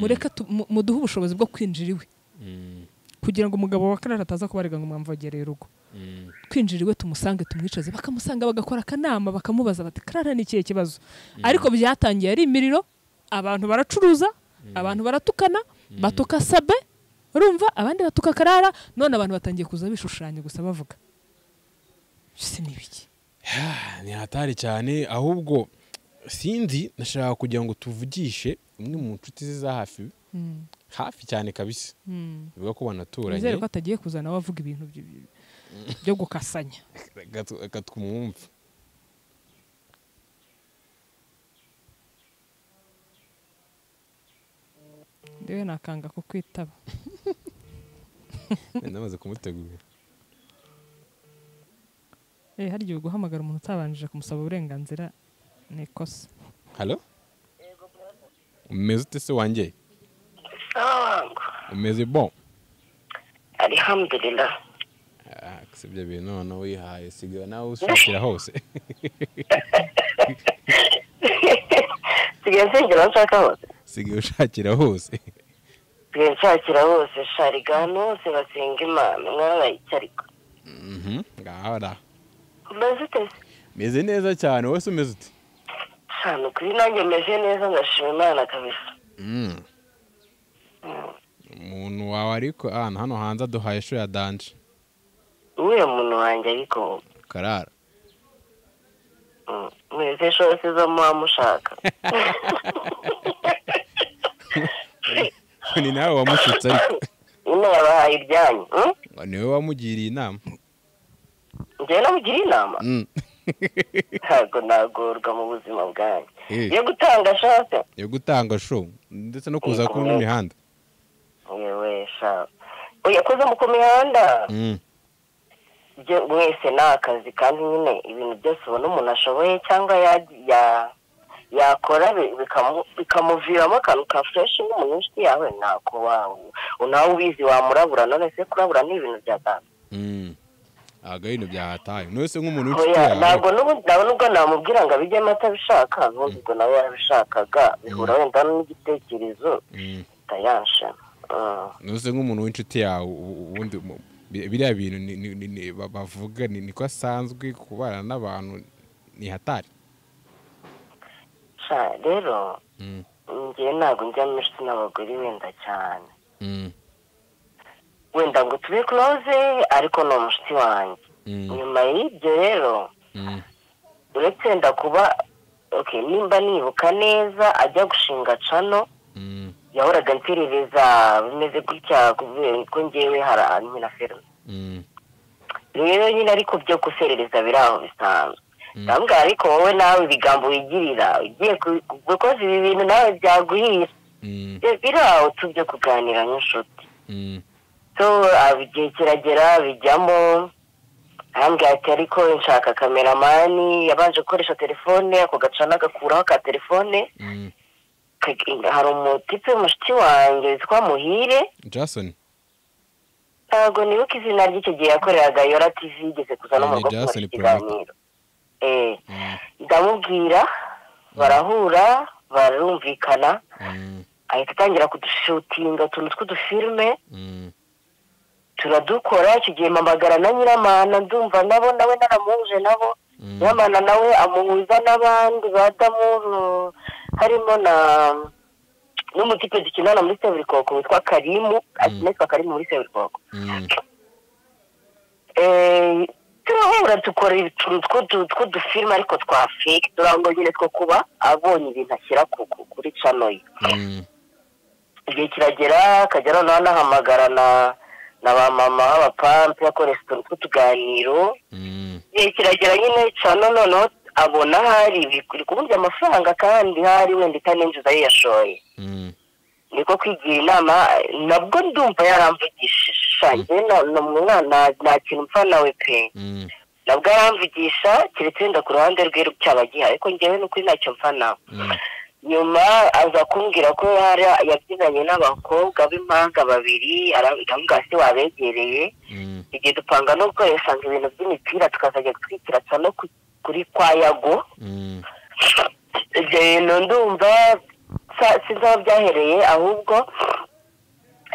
mureke tu- mu- muduhe ubushobozi bwo kwinjira iwe mm, kugira ngo umugabo wa karara ataza kubarega ngo mwamvogereye urugo mm, twinjira iwe tumusange tumwicaze bakamusanga bagakora akanama bakamubaza bati karara ni ikihe kibazo ariko byatangiye ari imiriro abantu baracuruza abantu baratukana batuka sabe urumva abandi batuka karara none abantu batangiye kuza bishushanya gusa bavuga se ni ibiki Ah, ni hatari cyane ahubwo sinzi nashaka kugira ngo tuvugishe umwe mu nshuti ze za hafi Mm, hafi cyane kabisa mm. bivuga ko banaturanye Nizere ko atagiye kuzana wavuga ibintu by- by- byo gukasanya gatu- katwumva ndewe nakanga kukwitaba Nari namaze kumutegura Eh, hari igihe guhamagara umuntu utabanjije kumusaba uburenganzira ni ikosa halo umeze ute se wanjye sawa wangu umeze bon alihamdulillah Ah, gusa ibyo bintu noneho wihaye sigaye nawe ushakira hose sigaye nsengera aho nshaka hose sigaye ushakira hose sigaye nshakira hose sharigana hose basenga imana mwana icyo ariko Mhm, ngaho ra umeze uteze meze neza cyane wowe se umeze ute hano kuri nanjye meze neza ngashima imana kabisa Mm. umuntu wawe ariko ahantu hano hanze aduhaye ishuri ya danje uriya muntu wanjye ariko karara mm, mwese shose zo muba mushaka ni nawe wamushutse ariko ino yabahaye ibyanyu mm? ngo niwe wamugiriye inama njyewe namugira inama Mm. ntabwo nagorwa mu buzima bwanjye Eh. yo gutanga shose yo gutanga show ndetse no kuza kuba mu mihanda yewe sha oya kuza mu ku mihanda Mm. byo- mwese ni akazi kandi nyine ibintu byose ubona umuntu ashoboye cyangwa ya- ya- yakora bi- bikamu- bikamuviramo akantu ka fureshi nk'umuntu inshuti yawe ntako wawe nawe ubizi wamurabura none se kurabura ni ibintu bya data Mm. ntabwo ari ibintu byahataye niwe se nk'umuntu w'inshuti oya yawe ntabwo n'ubu- ntabwo n'ubwo namubwira ngo abijyemo atabishaka n'ubundi ubwo nawe yarabishakaga bihura wenda n'igitekerezo Mm. itayanshana Mm. niwe se nk'umuntu w'inshuti yawe u- u- ubundi mu- bi- biriya bintu ni- ni- ni- ni- ba- bavuga ni- niko asanzwe kubana n'abantu ni hatari sha rero Mm. njyewe ntabwo njya mu inshuti n'abagore wenda cyane Mm. wenda ngo tube kuroze ariko ni umushuti wanjye Mm. nyuma y'ibyo rero Mm. uretse wenda kuba ok nimba nibuka neza ajya gushinga cano Mm. yahoraga mperereza bimeze gutya kubera ko ngewe hari ahantu nyina ferme Mm. rero nyine ariko byo guserereza biri aho bisanzwe ndambwira ariko wowe nawe ibigambo wigirira ugiye ku- gukoza ibi bintu nawe byaguhira Mm. Byo biri aho tujye kuganira nk'inshuti Mm. so ah, igihe kiragera bijyamo arambwira ati ariko nshaka kameramani yabanje gukoresha telefone ako gacana agakuraho ka telefone Mm. Ka- hari umutipe mushiki wanjye witwa muhire jason ntabwo nibuka izina ry'icyo gihe yakoreraga yora tv igeze kuza no mu Ni rugo kumara Jason ikiganiro Eh, Mm. ndamubwira barahura barumvikana Mm. ahita atangira kudushutinga utuntu tw'udufilme Mm. turadukora icyo gihe mpamagara na nyiramana ndumva nabo nawe naramuhuje nabo Mm. nyiramana nawe amuhuza n'abandi badamuru harimo na n'umutipe dukinana muri seburikoko witwa karimu akinetwa karimu muri seburikoko Mm. Eh, turahura dukora utuntu tw'udu- tw'udufilme ariko twa fake turango nyine two kuba abonye ibintu ashyira ku- ku- kuri cano ye Mm. igihe kiragera akajya noneho anahamagara na na ba mama b'abapampe akoresha utuntu tw'utuganiro Mm. igihe kiragera nyine cano noneho abona hari biri kuburya amafaranga kandi hari wenda itaninjiza ayo yashoye Mm. niko kwigira inama nabwo ndumva yaramvugishije shange ni umwana nta kintu mpfa nawe pe Mm. nabwo aramvugisha keretse wenda ku ruhande rwe cyaba agihaye ariko ngewe n'ukuri ntacyo mpfa nawe Mm. nyuma aza kumbwira ko hari yabyinanye n'abakobwa b'impanga babiri arambwira se wabegereye Mm. igihe dupanga no gukoresha ngo ibintu by'imipira tukazajya gutwikira cyane no ku- kuri kwa yago Mm. ibyo bintu ndumva sa- sinzi aho byahereye ahubwo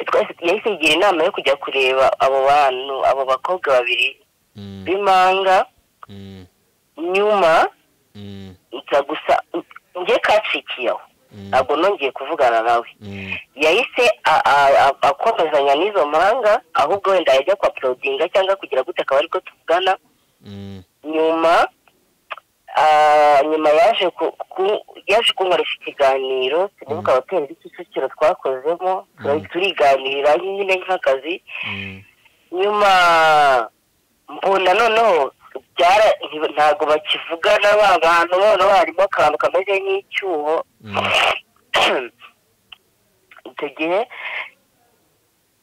twese yahise yigira inama yo kujya kureba abo bantu abo bakobwa babiri Mm. b'impanga Mm. nyuma Mm. nza gusa njye kacikiyeho ntabwo nongeye kuvugana nawe Mm. yahise a- a- a- akomezanya n'izo mpanga ahubwo wenda yajya kwa porodinga cyangwa kugira gute akaba ariko tuvugana Mm. nyuma ah, nyuma yaje ku- ku- yaje kunkoresha ikiganiro sinibuka hoteli iri kicukiro twakozemo turi- turiganira nyine nk'akazi Mm. nyuma mbona noneho byara nti- ntabwo bakivugana ba bantu noneho harimo akantu kameze nk'icyuho Mm. icyo gihe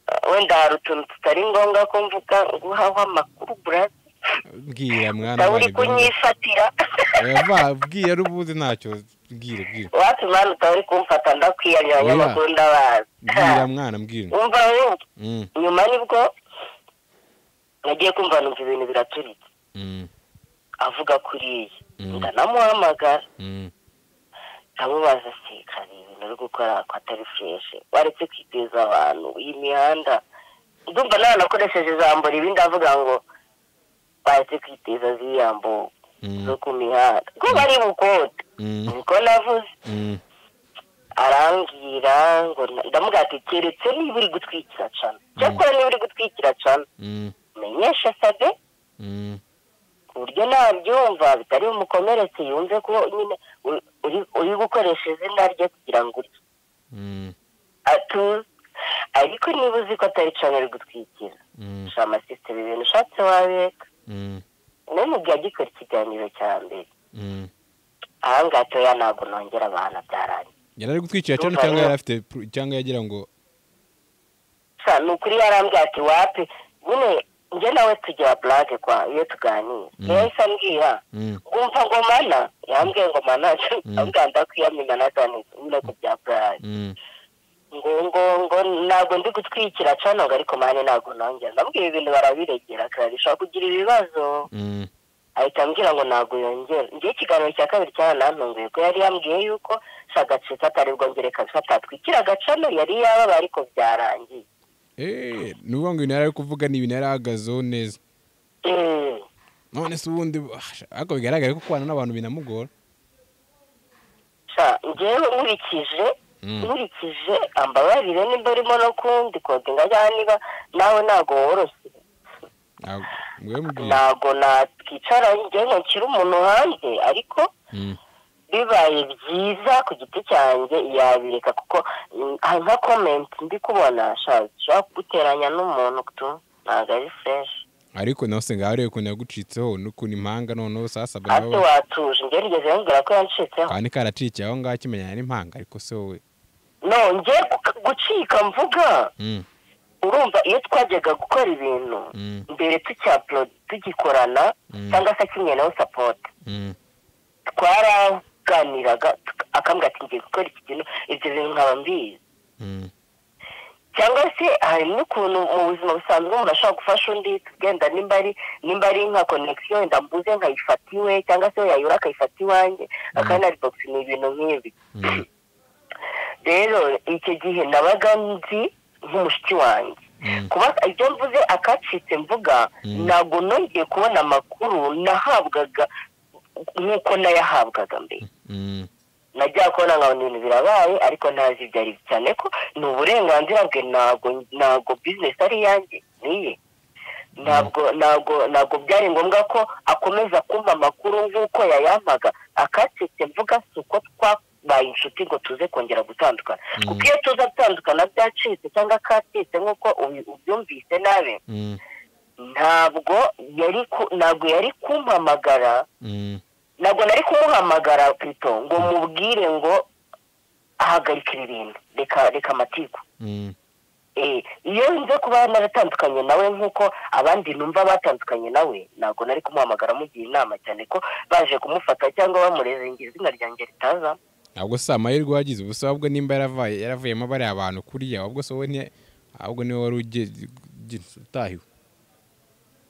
ah, wenda hari utuntu tutari ngombwa ko mvuga guhaho amakuru burazi bwira mwana nawe uri wanjye bwira. kunyifatira Oya, va, bwira ubuze ntacyo bwira bwira wacu mwana utaba uri kumfata ndakwiyanya Oya. abanyamakuru ndabazi bwira mwana mbwira wumva we- Mm. nyuma nibwo nagiye kumva numva ibintu biraturitse Mm. avuga kuriya Mm. ndanamuhamagara Mm. ndamubaza se kare ibintu uri gukora ko atari fureshi waretse kwiteza abantu iyi mihanda ndumva nawe nakoresheje ijambo ribi ndavuga ngo bazi kwiteza ziyambo zo ku mihanda ko bari bukote niko navuze arambwira ngo na- ndamubwira ati keretse niba uri gutwikira cana cyakora niba uri gutwikira cana menyesha sabe ku buryo nabyumva bitari bumukomeretse yumve ko nyine uri- uri- uri gukoresha izina rye kugira ngo urye atuze ariko niba uzi ko atari cana uri gutwikira sha masisiteme ibintu ushatse wabeka n'ubu agikora ikiganiro cya mbere ahangaha toya ntabwo nongera abantu byarangiye yari ari gutwikira cyane cyangwa yari afite pru- cyangwa yagira ngo sa ni ukuri yarambwira ati wapi nyine njye nawe tujya burake kwa iyo tuganira niyo yahise ambwira Mm. ngumva ngo mana yambwiye ngo mana ambwira ndakwiyamina na cyane nyine ku bya burake Mm, ngo ngo ngo ntabwo ndi gutwikira cano ngo ariko mani ntabwo nongera ndabwira ibintu barabiregera kandi ushobora kugira ibibazo mm, ahita ambwira ngo ntabwo yongera njyewe ikiganiro cya kabiri cyaranantunguye ko yari yambwiye yuko si agace kataribwo ngere kabisa atatwikira agacano yari yababa ariko byarangiye eh, ni ukuvuga ngo ibintu yari ari kuvuga ni ibintu yari ahagazeho neza Eh, none se ubundi ah, sha- ariko bigaragara ko kubana n'abantu binamugora sha njyewe nkurikije Mm. nkurikije ambabarire nimba urimo no kundi kodinga cyangwa niba nawe ntabwo woroshye Ntabwo- mwe mubwire ntabwo natwicara njyewe nkukira umuntu hanze ariko Mm, bibaye byiza ku giti cyanjye yabireka kuko mm, hari nka komenti ndi kubona sha- ushobora kuguteranya n'umuntu tu ntabwo ari fureshi ariko nawe usanga hariya ukuntu yagucitseho n'ukuntu impanga noneho sasabwa ati nawe watuje njye rigeze yambwira ko yancitseho kandi karacikiye aho ngaho akimenyana n'impanga ariko se wowe no njye gu- gucika mvuga Mm, urumva iyo twajyaga gukora ibintu Mm. mbere tucyapuro tugikorana Mm. cyangwa se akeneye nawe sapoti mm, twaraganiraga tuka- akambwira ati ngiye gukora iki kintu ibyo bintu nkaba mbizi mm, cyangwa se hari n'ukuntu mu buzima busanzwe umuntu ashobora gufasha undi tugenda nimba ari nimba ari nka konegisiyo wenda mbuze nkayifata iwe cyangwa se yayura akayifata iwanjye akanaribogisi ni ibintu nk'ibi mm, rero icyo gihe nabaga nzi nk'umushiki wanjye mm, kuba ibyo mvuze akacitse mvuga Mm. ntabwo nongeye kubona amakuru nahabwaga nk'uko nayahabwaga mbere mm, najya kubona nka ibintu birabaye ariko ntazi ibyo ari byo cyane ko ni uburenganzira bwe ntabwo ntabwo bizinesi ari iyanjye niye ntabwo ntabwo ntabwo byari ngombwa ko akomeza kumva amakuru nk'uko yayampaga akacitse mvuga si uko twabaye inshuti ngo tuze kongera gutandukana kuko iyo tuza gutandukana byacitse cyangwa kacitse nk'uko ubi- ubyumvise nabi mm, ntabwo yari ku- ntabwo yari kumpamagara mm, ntabwo nari kumuhamagara pito ngo mubwire ngo ahagarika ibi bintu reka reka amatiku mm, Eh, iyo nze kuba naratandukanye nawe nk'uko abandi numva batandukanye nawe ntabwo nari kumuhamagara mugira inama cyane ko baje kumufata cyangwa bamurezengera izina ryanjye ritaza ntabwo se amahirwe wagize ubu se ahubwo nimba yaravaye yaravuyemo bariya bantu kuriya ahubwo se wowe ni- ahubwo niwe wari uge- uge- utahiwe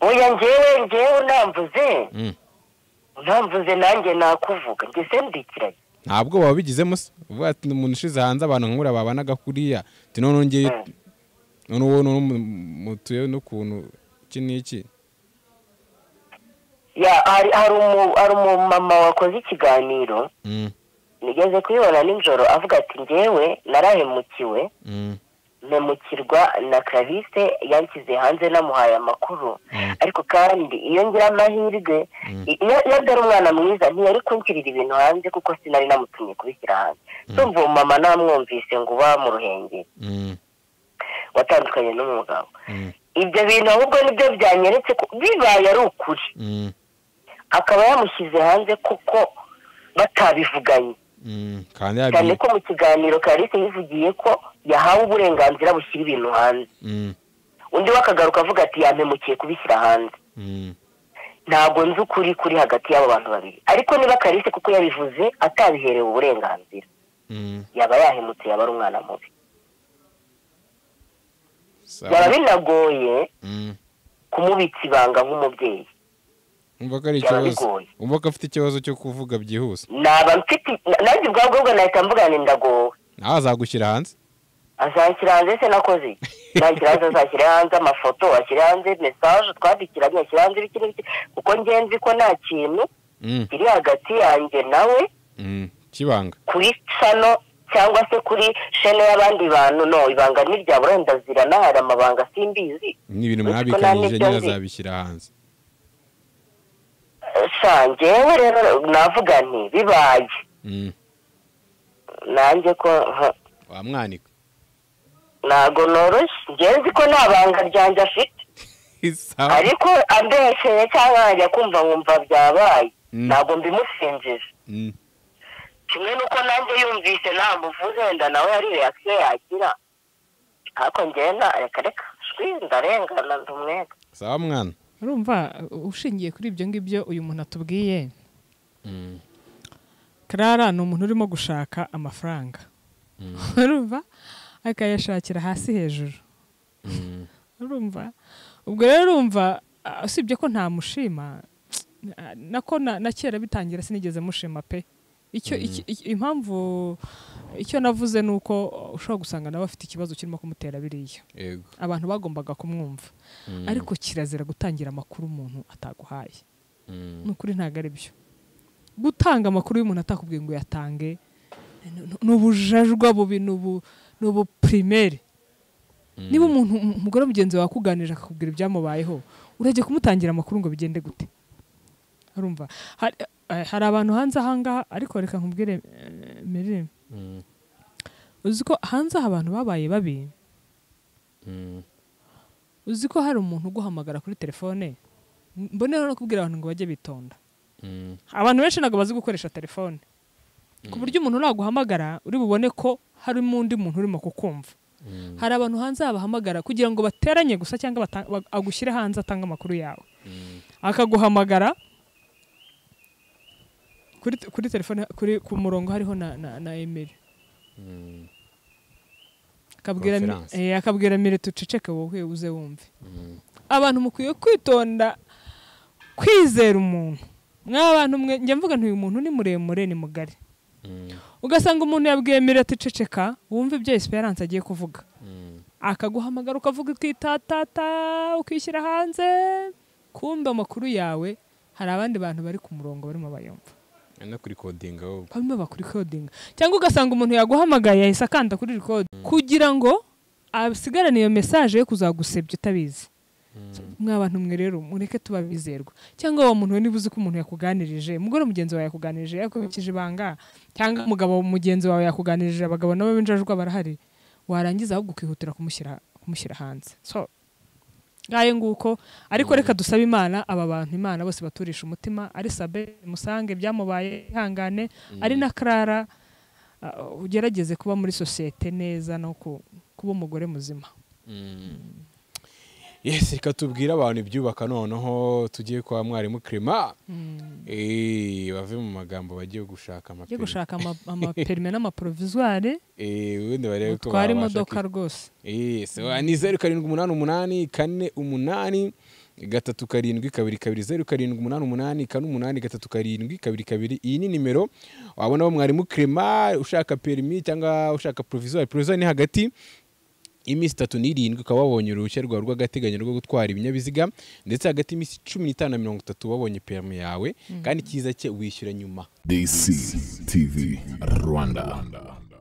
oya ngewe ngewe unamvuze Mm. unamvuze nanjye nakuvuga ngese ndikiranye ntabwo baba bigizemo se uvuga ati ni umuntu ushize hanze abantu nk'uriya babanaga kuriya ati none nongeye Mm. none wowe none mutuye n'ukuntu iki n'iki ya hari hari umu- hari umumama wakoze ikiganiro Mm, nigeze kuyibona nijoro avuga ati ngewe narahemukiwe mm, mpemukirwa na clarisse yanshyize hanze namuhaye amakuru Mm. ariko kandi iyo ngira amahirwe i- iyo iyo atari umwana mwiza ntiyari kunshyirira ibintu hanze kuko sinari namutumye kubishyira hanze tumva uwo mama namwumvise ngo uba mu ruhengeri mm, watandukanye n'umugabo mm, ibyo bintu ahubwo nibyo byanyeretse ko bibaye ari ukuri mm, akaba yamushyize hanze kuko batabivuganye mm. kandi cyane yabwiye ko mu kiganiro karisi yivugiye ko yahawe uburenganzira bushyira ibintu hanze Mm, undi we akagaruka avuga ati yampemukiye kubishyira hanze mm, ntabwo nzi ukuri kuri hagati y'abo bantu babiri ariko niba karisi kuko yabivuze atabiherewe uburenganzira mm. yaba yahemutse yaba ari umwana mubi Sawa. byaba binagoye Mm. kumubitsa ibanga nk'umubyeyi umva ko ari Byaba ikibazo bigoye. umva ko afite ikibazo cyo kuvuga byihuse naba mfite nanjye ubwabwo bwo nahita mvuga ngo ndagowe nawe azagushyira hanze azashyira hanze se nakoze nashyira hanze azashyira hanze amafoto ashyira hanze mesaje twandikiranye ashyira hanze ibiki n'ibiki kuko ngenzi ko nta kintu kiri hagati yanjye nawe kibanga kuri sano cyangwa se kuri shene y'abandi bantu no ibanga ni irya burendazirana hari amabanga simbizi ni ibintu Uretse ko nta mwabikanyije n'ibyo nyine nzi. azabishyira hanze sa ngewe rero navuga nti bibaye Mm. nanjye ko huh, wamwanika ntago noroshye ngewe nzi ko nta banga ryanjye afite Sawa. ariko ambesheye cyangwa nkajya kumva nkumva byabaye Mm. ntabwo mbimusinjije Mm. kimwe n'uko nanjye yumvise ntamuvuze wenda nawe hari reakisiyo yagira ariko ngewe na reka reka shwi ndarengana ndi umwega sawa mwana urumva uh, ushingiye kuri ibyo ngibyo uyu muntu atubwiye karara ni umuntu urimo gushaka amafaranga urumva akayashakira hasi hejuru urumva ubwo rero urumva ah, usibye ko ntamushima ah, nako na na kera bitangira sinigeze mushima pe icyo iki- iki- impamvu icyo navuze ni uko ushobora gusanga nawe afite ikibazo kirimo kumutera biriya yego abantu bagombaga kumwumva ariko kirazira gutangira amakuru umuntu ataguhaye Mm. ni ukuri ntabwo ari byo gutanga amakuru y'umuntu atakubwiye ngo yatange ni- ni- ni ubujajwa bubi ni ubu- ni ubupirimeri niba umuntu um- umugore wa mugenzi wawe akuganirije akakubwira ibyamubayeho urajya kumutangira amakuru ngo bigende gute urumva hari eh, hari abantu hanze ahangaha ariko reka nkubwire eh, mirire Mm. uzi ko hanze aha abantu babaye babi Mm. uzi ko hari umuntu uguhamagara kuri telefone mboneyeho no kubwira abantu ngo bajye bitonda Mm. abantu benshi ntabwo bazi gukoresha telefone ku buryo umuntu naguhamagara uri bubone ko harimo undi muntu urimo kukumva hari abantu hanze bahamagara kugira ngo bateranye gusa cyangwa bata- ba- agushyire hanze atange amakuru yawe akaguhamagara kuri, kuri telefone kuri ku murongo hariho na, na, na emeli akabwira mi- Conference. eh, akabwira mire tuceceke wowe uze wumve abantu mukwiye kwitonda kwizera umuntu mw'abantu mwe njya mvuga nti uyu muntu ni muremure ni mugari Mm. ugasanga umuntu yabwiye mirate iceceka wumva ibyo esperance agiye kuvuga akaguhamagara ukavuga ukitatata ukishyira hanze kumbe amakuru yawe hari abandi bantu bari ku murongo barimo bayumva no kuri kodinga wowe barimo bakurikodinga cyangwa ugasanga umuntu yaguhamagaye yahise akanda kuri record kugira ngo asigarane iyo mesaje yo kuzagusebya utabizi mw'abantu mwe rero mureke tuba bizerwa cyangwa uwo muntu we niba uzi ko umuntu yakuganirije umugore mugenzi wawe yakuganirije yakubikije ibanga cyangwa umugabo mugenzi wawe yakuganirije abagabo nabo b'injajwa barahari warangiza ahubwo ukihutira kumushyira kumushyira hanze so ngayo nguko ariko reka dusabe imana aba bantu imana bose baturisha umutima ari sabe musange byamubaye ihangane ari na karara uh, ugerageze kuba muri sosiyete neza no ku- kuba umugore muzima yes reka tubwire abantu ibyubaka noneho tugiye kwa mwarimu kirema Eh, bave mu magambo bagiye gushaka ujye amapine gushaka ama- amaperime n'amaprovisoire Eh, ubundi barebe ko utwara babasha imodoka kwi- rwose Eh, so, ni zeru karindwi umunani umunani kane umunani gatatu karindwi kabiri kabiri zeru karindwi umunani umunani kane umunani gatatu karindwi kabiri kabiri iyi ni nimero wabonaho mwarimu kirema ushaka perimi cyangwa ushaka provisoire provisoire ni hagati iminsi itatu n'irindwi ukaba wabonye uruhushya rwawe rw'agateganyo rwo gutwara ibinyabiziga ndetse hagati y'iminsi cumi n'itanu na mirongo itatu wabonye perimi yawe kandi cyiza cye wishyura nyuma DCTV Rwanda.